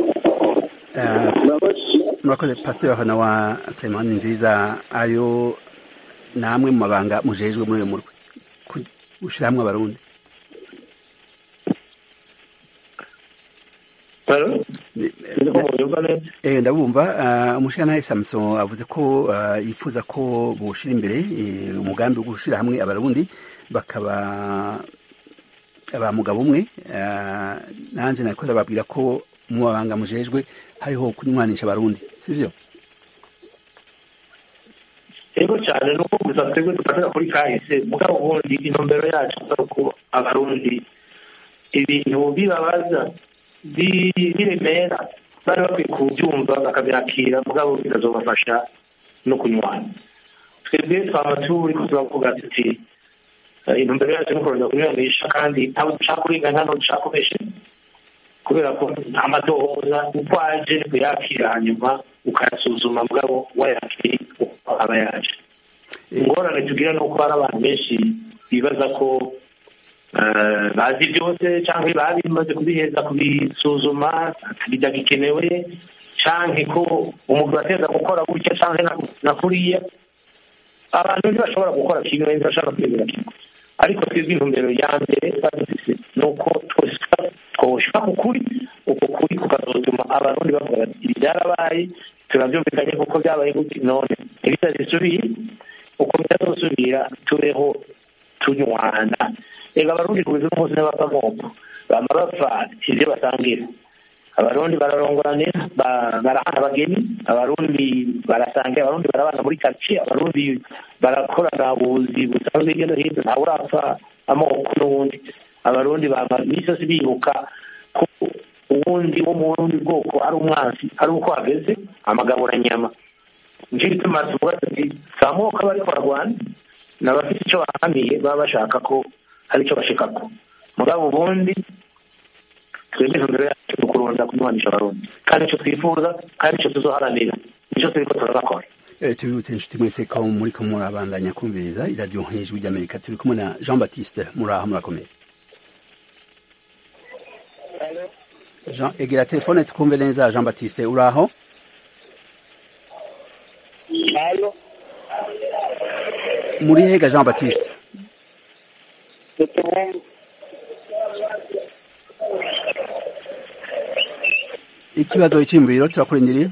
murakoze pasiteri hano wa clement nziza ayo ni amwe mu mabanga mujejwe muri uyu murwi gushyira hamwe abarundi ndabumva umushyiranahe samuson avuze ko yifuza ko bushyira imbere umugambi wo gushyira hamwe abarundi bakaba ba mugabo umwe nanjye nakoze babwira ko mu mabanga mujejwe hariho kunywanisha abarundi sibyo yego cyane nuko gusa twebwe dufatira kuri kahise mugabo ubundi intumbero yacu ari uko abarundi ibintu bibabaza biremera bari bakwiye kubyumva bakabyakira mugabo bikazobafasha no kunywana twebwe twaba turi turavuga tuti intumbero yacu ni ukurondera kunyuranisha kandi ntabwo dushaka kurengana ntabwo dushaka kubesha kubera ko amatohoza uko aje ni kuyakira hanyuma ukayasuzuma mugabo wayakiriye uko aba yaje ingorane tugira ni uko hari abantu benshi bibaza ko bazi byose cyangwa baba bimaze kubiheza kubisuzuma bitagikenewe cyangwa ko umuntu ateza gukora gutya cyangwa na kuriya abantu ntibashobora gukora kimwe ntibashobora kwemera kimwe ariko twebwe intumbero ya mbere badufise ni uko twoshika ku kuri uko kuri kukazotuma abarundi bavuga bati ibi byarabaye turabyumvikanye kuko byabaye gutya none ibitazisubiye uko bitazosubira tubeho tunywana reka abarundi kubiza umunsi n'abapamoko bama bapfa ivyo basangira abarundi bararongoranira barahana abageni abarundi barasangira abarundi barabana muri karitsiye abarundi barakorana ubuzi busanzwe hirya no hino ntawe urapfa amoko n'ubundi abarundi bama imisi yose bibuka ko uwundi wo mu burundi bwoko ari umwansi ari uko hageze amagaburanyama nicyo gituma tuvuga tuti si amoko aba ariko barwana ni abafite icyo bahamiye baba bashaka ko hari icyo bashikako mugabo ubundi twebwe intumbero yacu ni ukurondera kunywanisha abarundi kandi icyo twifuza kandi icyo tuzoharanira nicyo turiko turakora Eh, tubibutse inshuti mwese ko muriko murabandanya kumviriza iradiyo nk'ijwi ry'amerika turi kumwe na jean baptiste muraho murakomeye jean egera telefone tukumve neza jean baptiste uraho Halo, muri hega jean baptiste tutumu- ikibazo cy'imviro turakurindiriye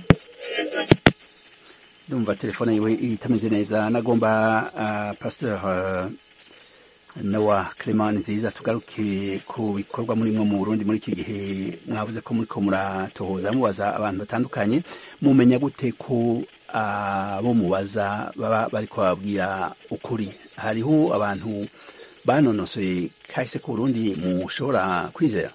ndumva telefone yiwe itameze neza nagomba uh, pasteur uh, nowa clement nziza tugaruke ku bikorwa murimwo mu burundi muri iki gihe mwavuze ko muriko muratohoza mubaza abantu batandukanye mumenya gute ko abo mubaza baba bariko bababwira ukuri hariho abantu banonosoye kahise ku burundi mushobora kwizera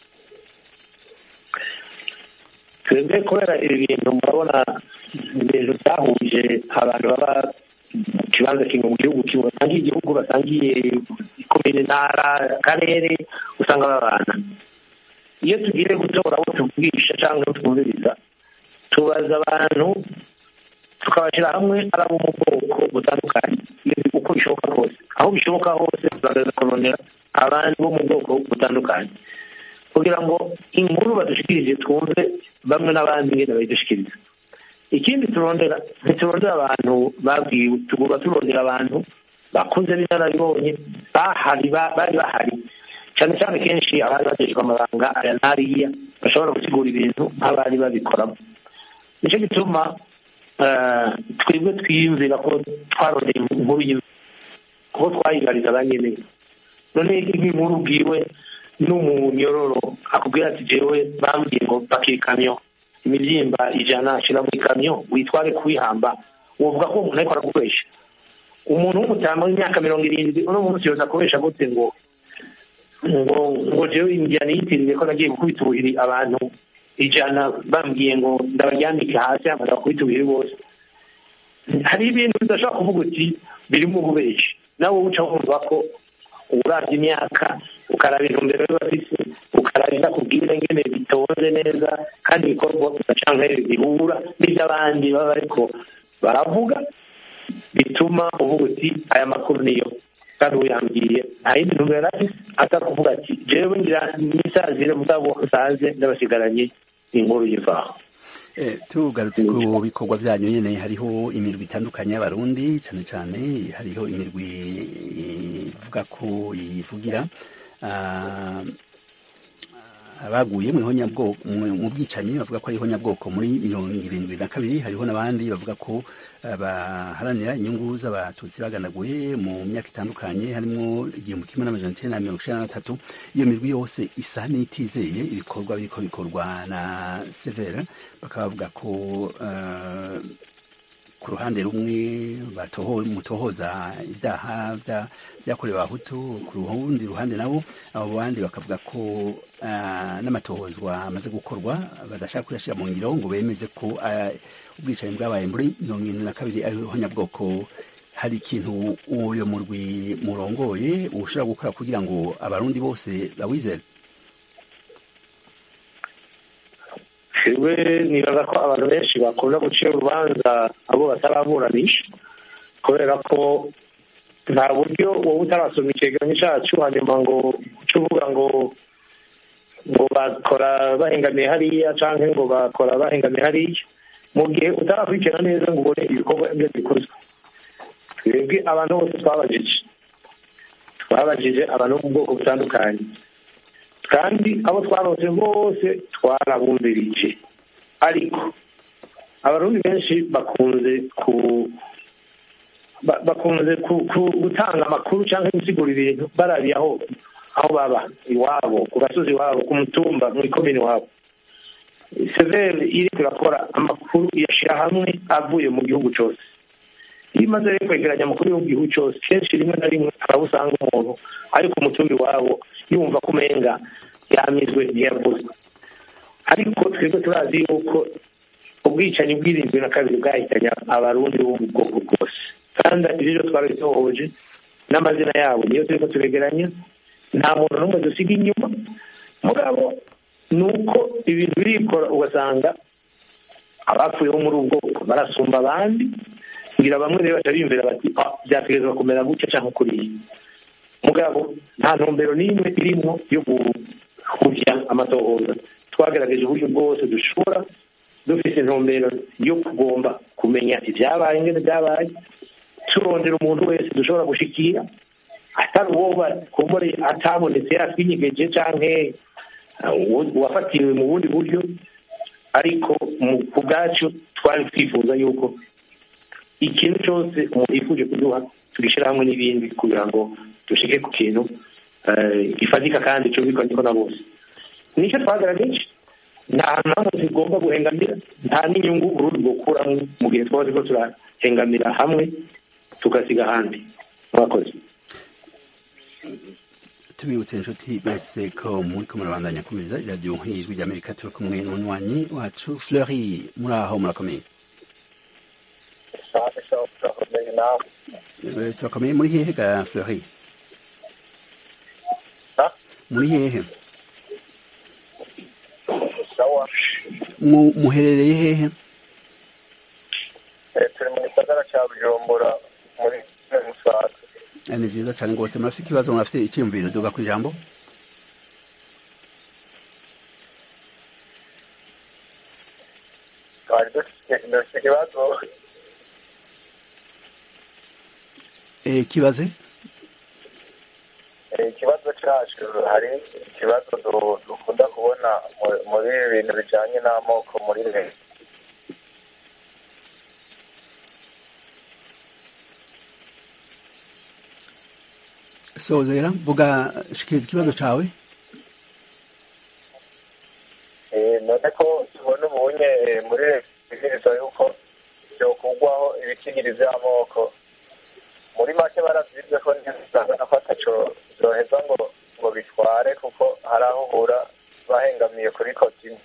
twebwe kubera ibi bintu murabona ibintu byahuje abantu baba mu kibanza kimwe mu gihugu kimwe basangiye igihugu basangiye ikomine ntara akarere usanga babana iyo tugiye gutora abo tuvugisha cyangwa abo twumviriza tubaza abantu tukabashyira hamwe ari abo mu bwoko butandukanye uko bishoboka kose aho bishoboka hose turagaragaza kurondera abandi bo mu bwoko butandukanye kugira ngo inkuru badushikirije twumve bamwe n'abandi ngene bayidushikiriza ikindi turondera ntiturondera abantu babwiwe tugomba turondera abantu bakuze b'inararibonye bahari bari bahari cyane cyane kenshi abari bagejejwe amabanga aya n'ariya bashobora gusigura ibintu nk'abari babikoramo nicyo gituma twebwe twiyumvira ko twarondeye inkuru kuko twayigariza ba nyine none nk'inkuru ubwiwe n'umunyororo akubwira ati jewe bambwiye ngo pakira ikamyo imibyimba ijana ashyira mu ikamyo witware kuwihamba wovuga ko umuntu ariko aragukoresha umuntu w'umutama w'imyaka mirongo irindwi uno munsi yoza akoresha gute ngo ngo ngo jewe injyana yitiriwe ko nagiye gukubita ubuhiri abantu ijana bambwiye ngo ndabaryamike hasi hamaze bakubita ubuhiri bose hari ibintu bidashobora kuvuga uti birimo ububeshi nawe uca wumva ko urabye imyaka ukaraba intumbero y'abafise ukaraba indakubwira ngene bitonze neza kandi ibikorwa ugacanke bihura n'iby'abandi baba bariko baravuga bituma uvuga uti aya makuru niyo kandi uyambwiye nta yindi ntumbero afise atari kuvuga ati jewe ngira nisazire mugabo nsaze ndabasigaranye inkuru yivaho tugarutse ku bikorwa byanyu nyine hariho imirwi itandukanye y'abarundi cyane cyane hariho imirwi ivuga ko yivugira abaguye mu bwicanyi bavuga ko hariho nyabwoko muri mirongo irindwi na kabiri hariho n'abandi bavuga ko baharanira inyungu z'abatutsi baganaguye mu myaka itandukanye harimo igihumbi kimwe n'amajana icyenda na mirongo icyenda na gatatu iyo mirwi yose isa n'itizeye ibikorwa biriko bikorwa na severa bakaba bavuga ko ku ruhande rumwe mutohoza ibyaha byakorewe abahutu ku rundi ruhande nabo abo bandi bakavuga ko n'amatohozwa amaze gukorwa badashaka kuyashyira mu ngiro ngo bemeze ko ubwicanyi bwabaye muri mirongo irindwi na kabiri ariho nyabwoko hari ikintu uyo murwi murongoye ushobora gukora kugira ngo abarundi bose bawizere twebwe nibaza ko abantu benshi bakunda gucira urubanza abo bataraburanisha kubera ko nta buryo wowe utarasoma icyegeranyo cyacu hanyuma ngo uce uvuga ngo ngo bakora bahengamiye hariya cyangwa ngo bakora bahengamiye hariya mu gihe utarakurikirana neza ngo ubone ibikorwa ibyo bikozwe twebwe abantu bose twabajije twabajije abantu bo mu bwoko butandukanye kandi abo twarose bose twarabumvirije ariko abarundi benshi bakunze ku bakunze gutanga amakuru cyangwa gusigura ibintu barabiye aho aho baba iwabo ku gasozi iwabo ku mutumba mu ikomini iwabo severi iri kurakora amakuru iyashyira hamwe avuye mu gihugu cyose iyo imaze rero kwegeranya amakuru yo mu gihugu cyose kenshi rimwe na rimwe hari aho usanga umuntu ari ku mutumba iwabo yumva ko umenga yamizwe ntiyavuzwe ariko twebwe turazi yuko ubwicanyi bw'irindwi na kabiri bwahitanye abarundi bo mu bwoko bwose kandi ibyo twarabitohoje n'amazina yabo niyo turiko turegeranya nta muntu n'umwe dusiga inyuma mugabo ni uko ibintu birikora ugasanga abapfuyeho muri ubwo bwoko barasumba abandi kugira bamwe rero baca biyumvira bati "Ah, byategerezwa kumera gutya cyangwa kuriya mugabo nta ntumbero n'imwe irimo yo guhuvya amatohoza twagerageje uburyo bwose dushobora dufite intumbero yo kugomba kumenya ibyabaye ingene byabaye turondera umuntu wese dushobora gushikira atari uwo bakumbure atabonetse yatwinyegeje canke uh, uwo- uwafatiwe mu bundi buryo ariko mu- ku bwacu twari twifuza yuko ikintu cyose umuntu yifuje kuduha tugishyira hamwe n'ibindi kugira ngo dushike ku kintu eh, gifatika kandi cyumvikwa niko na bose nicyo twagaragaje nta mpamvu zigomba guhengamira nta n'inyungu urundi gukuramo mu gihe twaba turiko turahengamira hamwe tugasiga ahandi mwakoze tubibutse inshuti mwese ko muri ko murabandanya kumeza iradiyo nk'ijwi ry'amerika turi kumwe n'umunywanyi wacu fleury muri aho murakomeye Eh, turakomeye muri hehe ga fleury muri hehe Mu- muherereye hehe turi mu gisagara cya bujumbura muri musaga Eh, ni vyiza cane rwose murafite ikibazo murafite icyiyumviro duga ku ijambo twari dufite dufite ikibazo Eh, kibaze eh, ikibazo cyacu hari ikibazo du- dukunda kubona mu- muri ibi bintu bijyanye n'amoko muri leta sozera vuga shikiriza ikibazo cawe Eh, none ko tubona ubunye eh, muri leta ibwirizwa yuko byokugwaho ibitigiri by'amoko muri make baravyize ko ntisanga ko ataco vyoheza ngo ngo bitware kuko hari aho uhura bahengamiye kuri kotini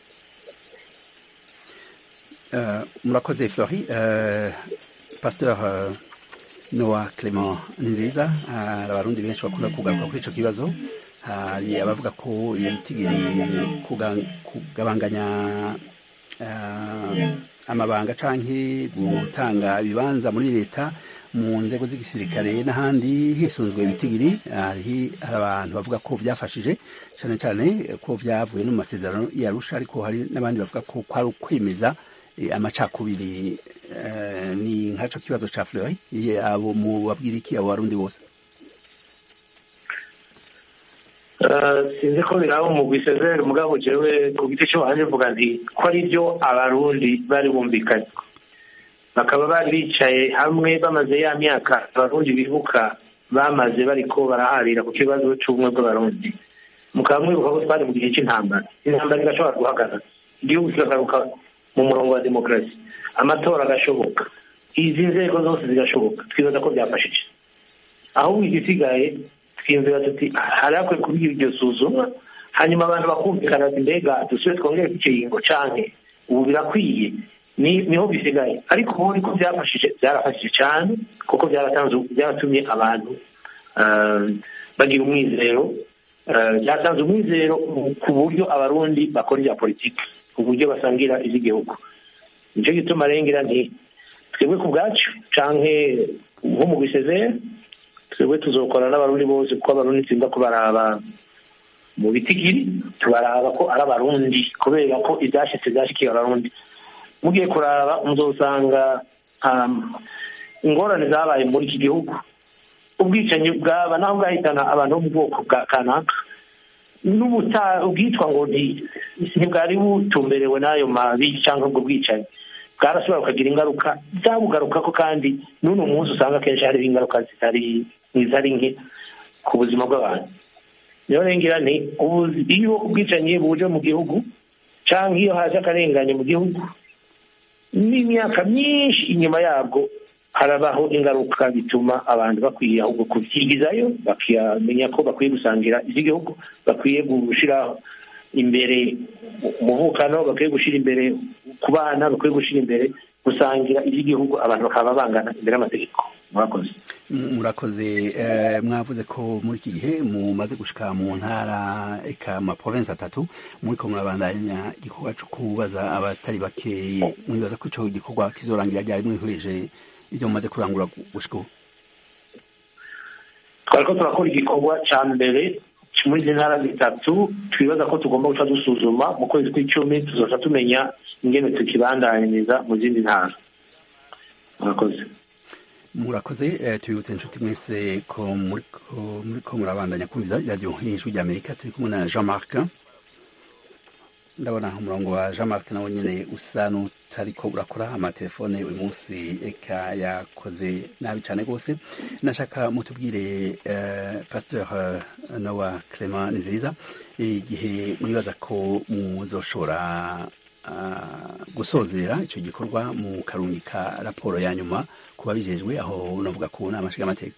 Eh, murakoze fleury Eh, pasteur eh, noah clement ninziza hari abarundi benshi bakunda kugaruka kuri ico kibazo hari abavuga ko ibitigiri kuga- kugabanganya eh, amabanga canke gutanga ibibanza muri leta mu nzego z'igisirikare n'ahandi hisunzwe ibitigiri hari hari abantu bavuga ko vyafashije cane cane ko vyavuye no mu masezerano yarusha ariko hari n'abandi bavuga ko kwari ukwemeza eh, amacakubiri eh, ni nkaco kibazo ca Fleury Ye- abo mu babwira iki abo barundi bose Eh, sinzi ko biraba mu bisezeri mugabo jewe ku giti cyo wanje mvuga nti ko ari byo abarundi bari bumvikanye bakaba bari bicaye hamwe bamaze ya myaka abarundi bibuka bamaze bariko baraharira ku kibazo c'ubumwe bw'abarundi mukaba mwibuka ko twari mu gihe c'intambara intambara igashobora guhagarara igihugu kikagaruka mu murongo wa demokarasi amatora agashoboka izi nzego zose zigashoboka twibaza ko byafashije ahubwo igisigaye twiyumvira tuti hari hakwiye kuba iryo suzumwa hanyuma abantu bakumvikana ati mbega dusubire twongere ku kiringo canke ubu birakwiye ni niho bisigaye ariko ubu niko byafashije byarafashije cyane kuko byaratanze byaratumye abantu eh, bagira umwizero eh, byatanze umwizero ku buryo abarundi bakora ibya politiki ku buryo basangira iby'igihugu nicyo gituma rengera nti twebwe ku bwacu canke nko mu bisezere twebwe tuzokora n'abarundi bose kuko abarundi tsinda kubaraba mu bitigiri tubaraba ko ari abarundi kubera ko ibyashitse byashikiye abarundi mugiye kuraba muzosanga um, ingorane zabaye muri iki gihugu ubwicanyi bwaba naho bwahitana abantu bo mu bwoko bwa kanaka n'ubuta ubwitwa ngo nti- ntibwari butumberewe n'ayo mabi cyangwa ubwo bwicanyi bwarashobora bukagira ingaruka byabugarukako kandi n'uno munsi usanga akenshi hariho ingaruka zitari zitari nke ku buzima bw'abantu niyo rengera nti ubu- iyo ubwicanyi buje mu gihugu cyangwa iyo haje akarengane mu gihugu n'imyaka myinshi inyuma yabwo harabaho ingaruka bituma abantu bakwiye ahubwo kubyigizayo bakamenya ko bakwiye gusangira iby'igihugu bakwiye gushyira imbere umuvukano bakwiye gushyira imbere ku bana bakwiye gushyira imbere gusangira iby'igihugu abantu bakaba bangana imbere y'amategeko murakoze murakoze mwavuze ko muri iki gihe mumaze gushika mu ntara eka ma province atatu muriko murabandanya igikorwa co kubaza abatari bake mwibaza ko ico gikorwa kizorangira ryari mwihurije ivyo mumaze kurangura gushika ubu twariko turakora igikorwa ca mbere muri izi ntara zitatu twibaza ko tugomba guca dusuzuma mu kwezi kw'icumi tuzoca tumenya ingene tukibandanyiriza mu zindi ntara murakoze murakoze tubibutse inshuti mwese ko muriko murabandanya kumviza iradiyo nk'ijwi rya amerika turi kumwe na jean marc ndabona umurongo wa jean marc nawe nyine usa n'utariko urakora amatelefone uyu munsi eka yakoze nabi cyane rwose nashaka mutubwire pasteur nowa clement nziza igihe mwibaza ko muzoshobora gusozera icyo gikorwa mu karungika raporo ya nyuma ku babijejwe aho unavuga ku nama nshingamateka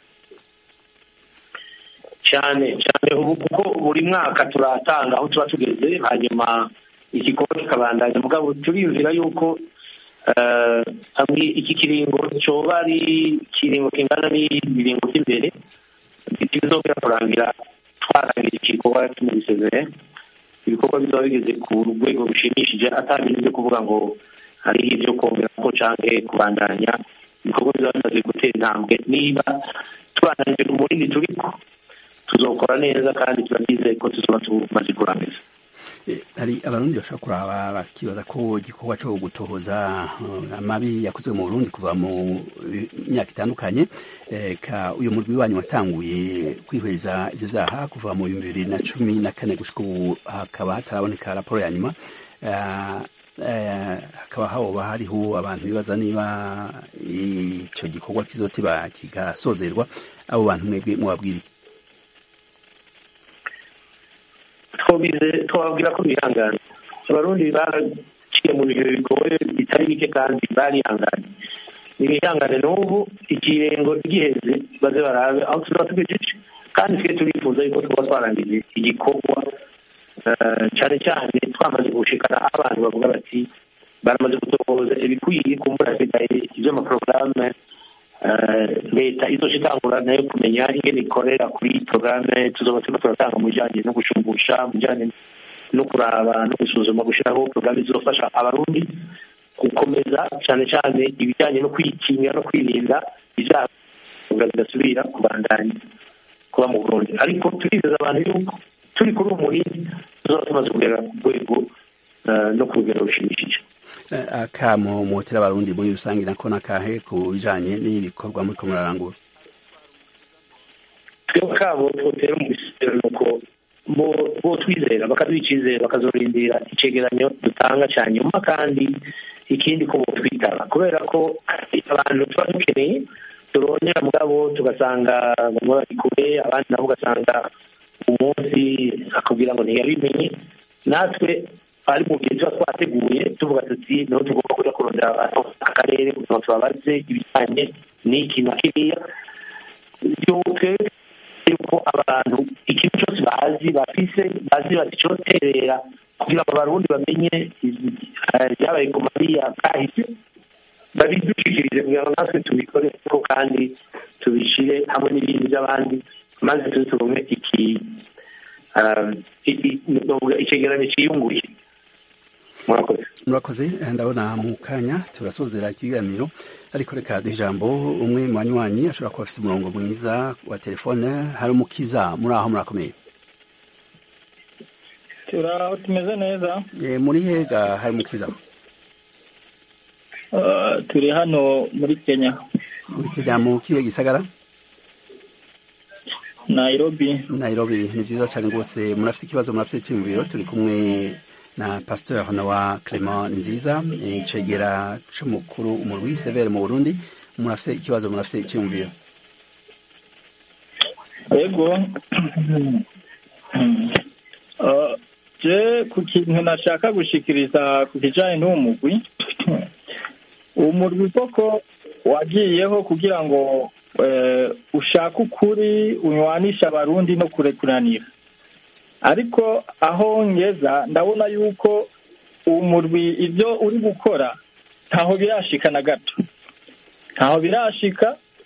cyane cyane ubu kuko buri mwaka turatanga aho tuba tugeze hanyuma igikorwa kikabandanya mugabo turiyumvira yuko iki kiringo cyoba ari ikiringo kingana n'ibiringo by'imbere kizongera kurangira twarangira igikorwa tumubisezeye ibikorwa bizaba bigeze ku rwego rushimishije atabintu byo kuvuga ngo hari ibyo kongera ko canke kubandanya ibikorwa bizaba bimaze gutera intambwe niba tubandanije ku munini turiko tuzokora neza kandi turabyizeye ko tuzoba tumaze kurangiza hari abarundi bashobora kuraba bakibaza ko igikorwa cyo gutohoza amabi yakozwe mu burundi kuva mu myaka itandukanye ka uyu murwi wanyu watanguye kwihweza ivyo vyaha kuva mu bihumbi bibiri na cumi na kane gushika ubu hakaba hataraboneka raporo ya nyuma hakaba hoba hariho abantu bibaza niba ico gikorwa kizotiba kigasozerwa abo bantu mwebwe mubabwira iki twababwira ko bihangana abarundi baraciye mu bihe bigoye bitari bike kandi barihanganye ntibihangane n'ubu ikirengo giheze baze barabe aho tuzaba tugejeje kandi twe turifuza yuko tuba twarangije igikorwa cyane cyane twamaze gushikana aho abantu bavuga bati baramaze gutohoza ibikwiye kumbura hasigaye iby'amaporogaramu leta izoca itangura nayo kumenya ingene ikorera kuri porogaramu tuzoba turimo turatanga mu bijyanye no gushumbusha mu bijyanye no kuraba no gusuzuma gushyiraho porogaramu zizofasha abarundi gukomeza cyane cyane ibijyanye no kwikingira no kwirinda ibyaha bidasubira kubandanya kuba mu burundi ariko turizeza abantu yuko turi kuri uwo murinzi tuzaba tumaze kugera ku rwego no ku rugero rushimishije akamo mutera abarundi muri rusange nako nakahe ku bijanye n'ibikorwa muriko murarangura twebwe kabo twotera mu bisero nuko bo twizera bakaduha icizere bakazorindira icegeranyo dutanga ca nyuma kandi ikindi ko botwitaba kubera ko abantu tuba dukeneye turondera mugabo tugasanga bamwe bari kure abandi nabo ugasanga umunsi akubwira ngo ntiyabimenye natwe ari mu gihe tuba twateguye tuvuga tuti niho tugomba kuja kurondera abantu akarere kugira ngo tubabaze ibijyanye n'iki na kiriya yuko abantu ikintu cyose bazi bafise bazi bati cyoterera kugira ngo abarundi bamenye ibyabaye ku mariya kahise babidushikirize kugira ngo natwe tubikore ko kandi tubishire hamwe n'ibindi by'abandi maze tuze tubone iki icegeranyo ciyunguye murakoze murakoze ndabona mu kanya turasozera ikiganiro ariko reka duha ijambo umwe mu banywanyi ashobora kuba afite umurongo mwiza wa telefone hari umukiza muri aho murakomeye turaho tumeze neza muri hega hari umukiza turi hano muri kenya muri kenya mu kihe gisagara nairobi nairobi ni byiza cyane rwose murafite ikibazo murafite icyumviro turi kumwe na pasteur nowa clement nziza icegera c'umukuru umurwi severe mu burundi murafite ikibazo murafite icyumviro yego je ku kintu nashaka gushikiriza ku kijanye n'uwo mugwi uwo murwi koko wagiyeho kugira ngo ushake ukuri unywanisha abarundi no kurekuranira ariko aho ngeza ndabona yuko uwo murwi ibyo uri gukora ntaho birashika na gato ntaho birashika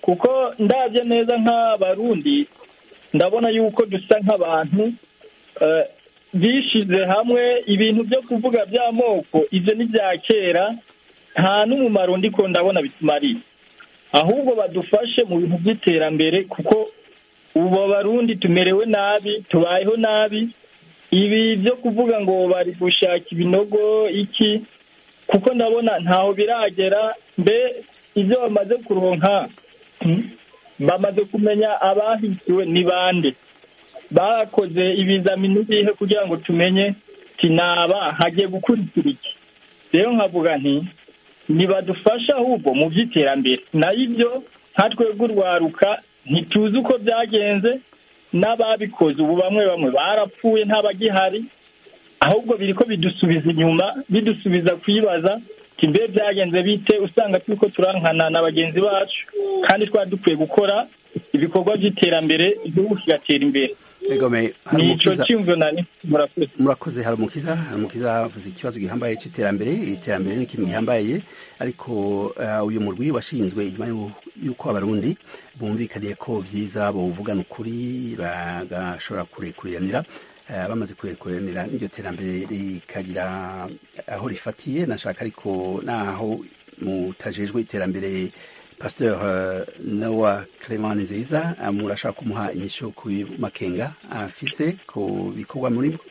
kuko ndabye neza nk'abarundi ndabona yuko dusa nk'abantu eh, bishize hamwe ibintu byo kuvuga by'amoko ibyo ni bya kera nta n'umumaro ndiko ndabona bitumariye ahubwo badufashe mu bintu by'iterambere kuko ubu abarundi tumerewe nabi tubayeho nabi ibi byo kuvuga ngo bari gushaka ibinogo iki kuko ndabona ntaho biragera mbe ibyo bamaze kuronka hmm, bamaze kumenya abahitiwe ni bande bakoze ibizamini bihe kugira ngo tumenye tinaba hagiye gukurikira iki rero nkavuga nti ntibadufasha ahubwo mu by'iterambere nayo ibyo nka twebwe urwaruka ntituzi uko byagenze n'ababikoze ubu bamwe bamwe barapfuye ntabagihari ahubwo biri ko bidusubiza inyuma bidusubiza kwibaza ati mbe byagenze bite usanga turi ko turankana na bagenzi bacu kandi twari dukwiye gukora ibikorwa by'iterambere igihugu kigatera imbere egome hari ni icyo umukiza cyumvo nari murakoze murakoze hari umukiza hari umukiza avuze ikibazo gihambaye cy'iterambere iterambere ni ikintu gihambaye ariko eh, uyu murwi washinzwe inyuma y'u- y'uko abarundi bumvikaniye ko vyiza bovugana ukuri bagashobora kurekuriranira eh, bamaze kurekuriranira n'iryo terambere rikagira aho rifatiye nashaka ariko naho mutajejwe iterambere pasteur uh, nowa clement nziza uh, murashaka kumuha inyishu ku makenga afise ku bikorwa muri bo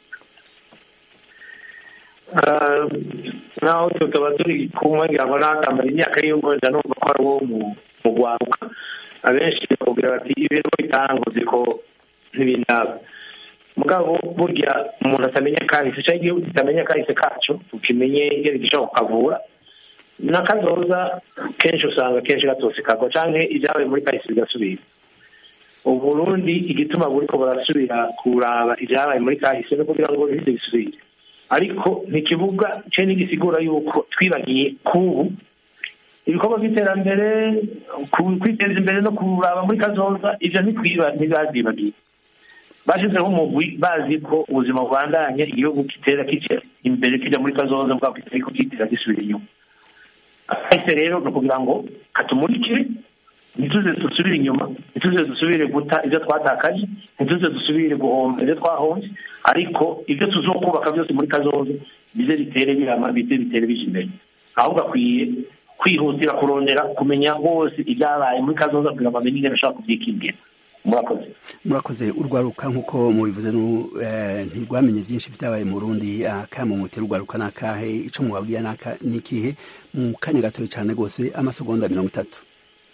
Ah, naho tukaba turi kumwe ngira ngo nakamara imyaka y'umwenda numva ko ari uwo mu mu rwaruka abenshi bakubwira bati ibintu bitanguze ko ntibindaba mugabo burya umuntu atamenya kahise cyangwa igihugu kitamenya kahise kacu ukimenye ingene gishobora kukavura n'akazoza kenshi usanga kenshi gatose kagwa canke ibyabaye muri kahise bigasubira uburundi igituma buriko burasubira kuraba ibyabaye muri kahise no kugira ngo bize bisubire ariko ntikivuga ce ntigisigura yuko twibagiye kubu ibikorwa by'iterambere ku- kwiteza imbere no kuraba muri kazoza ivyo ntitwiba ntibavyibagiye bashyizeho umugwi bazi ko ubuzima bubandanye igihugu kitera kica imbere kijya muri kazoza bwako kitari kukitira gisubira inyuma kahise rero ni ukugira ngo katumurikire ntituze dusubire inyuma ntituze dusubire guta ibyo twatakaje ntituze dusubire guhomba ibyo twahombye ariko ibyo tuzokubaka byose muri kazoza bize bitere birama bize bitere bija imbere ahubwo akwiye kwihutira kurondera kumenya bose ibyabaye muri kazoza kugira ngo bamenye ingene ashobora kubyikingira murakoze murakoze urwaruka nk'uko mubivuze nu- eh, ntirwamenye byinshi vyabaye mu burundi akamumutera urwaruka nakahe ico mubabwira naka nikihe mu kanya gatoya cane rwose amasegonda mirongo itatu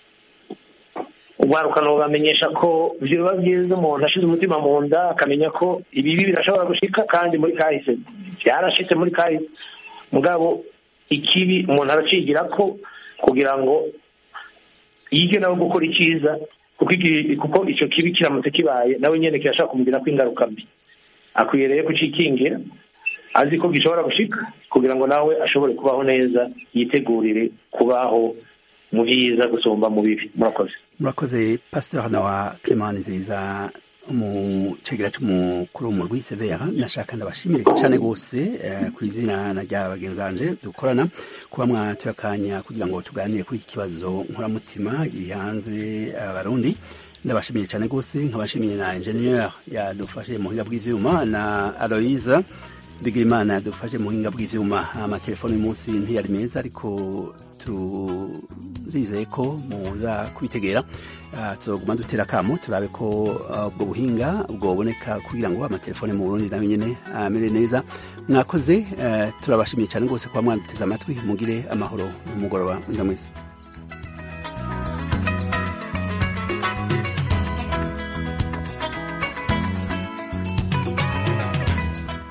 urwaruka bamenyesha ko biba byiza umuntu ashize umutima mu nda akamenya ko ibibi birashobora gushika kandi muri kahise byarashitse muri kahise mugabo ikibi umuntu aracigira ko kugira ngo yige nawe gukora icyiza kuko iki- kuko icyo kibi kiramutse kibaye nawe nyene kirashobora kumugirako ingaruka mbi akwiye rero kucikingira azi ko gishobora gushika kugira ngo nawe ashobore kubaho neza yitegurire kubaho mu byiza gusumba mu bibi murakoze murakoze pasteur nawa clement nziza mu cegera c'umukuru w'umurwi severa nashaka ndabashimire cane gose eh, ku izina na rya bagenzi banje dukorana kuba mwatoye akanya kugira ngo tuganire kuri iki kibazo nkuramutima giri hanze abarundi ndabashimiye cane gose nkabashimiye na ingenieur yadufashe mu buhinga bw'ivyuma na aloise bigirimana yadufashe mu buhinga bw'ivyuma amatelefoni uyu munsi ntiyari meza ariko turizeye ko muza kubitegera Ah, tuzoguma dutera akamo turabe ko ah, ubwo buhinga bwoboneka kugira ngo amatelefone mu burundi nayo nyene amere neza mwakoze eh, turabashimiye cyane rwose kuba mwaduteze amatwi mugire amahoro n'umugoroba mwiza mwese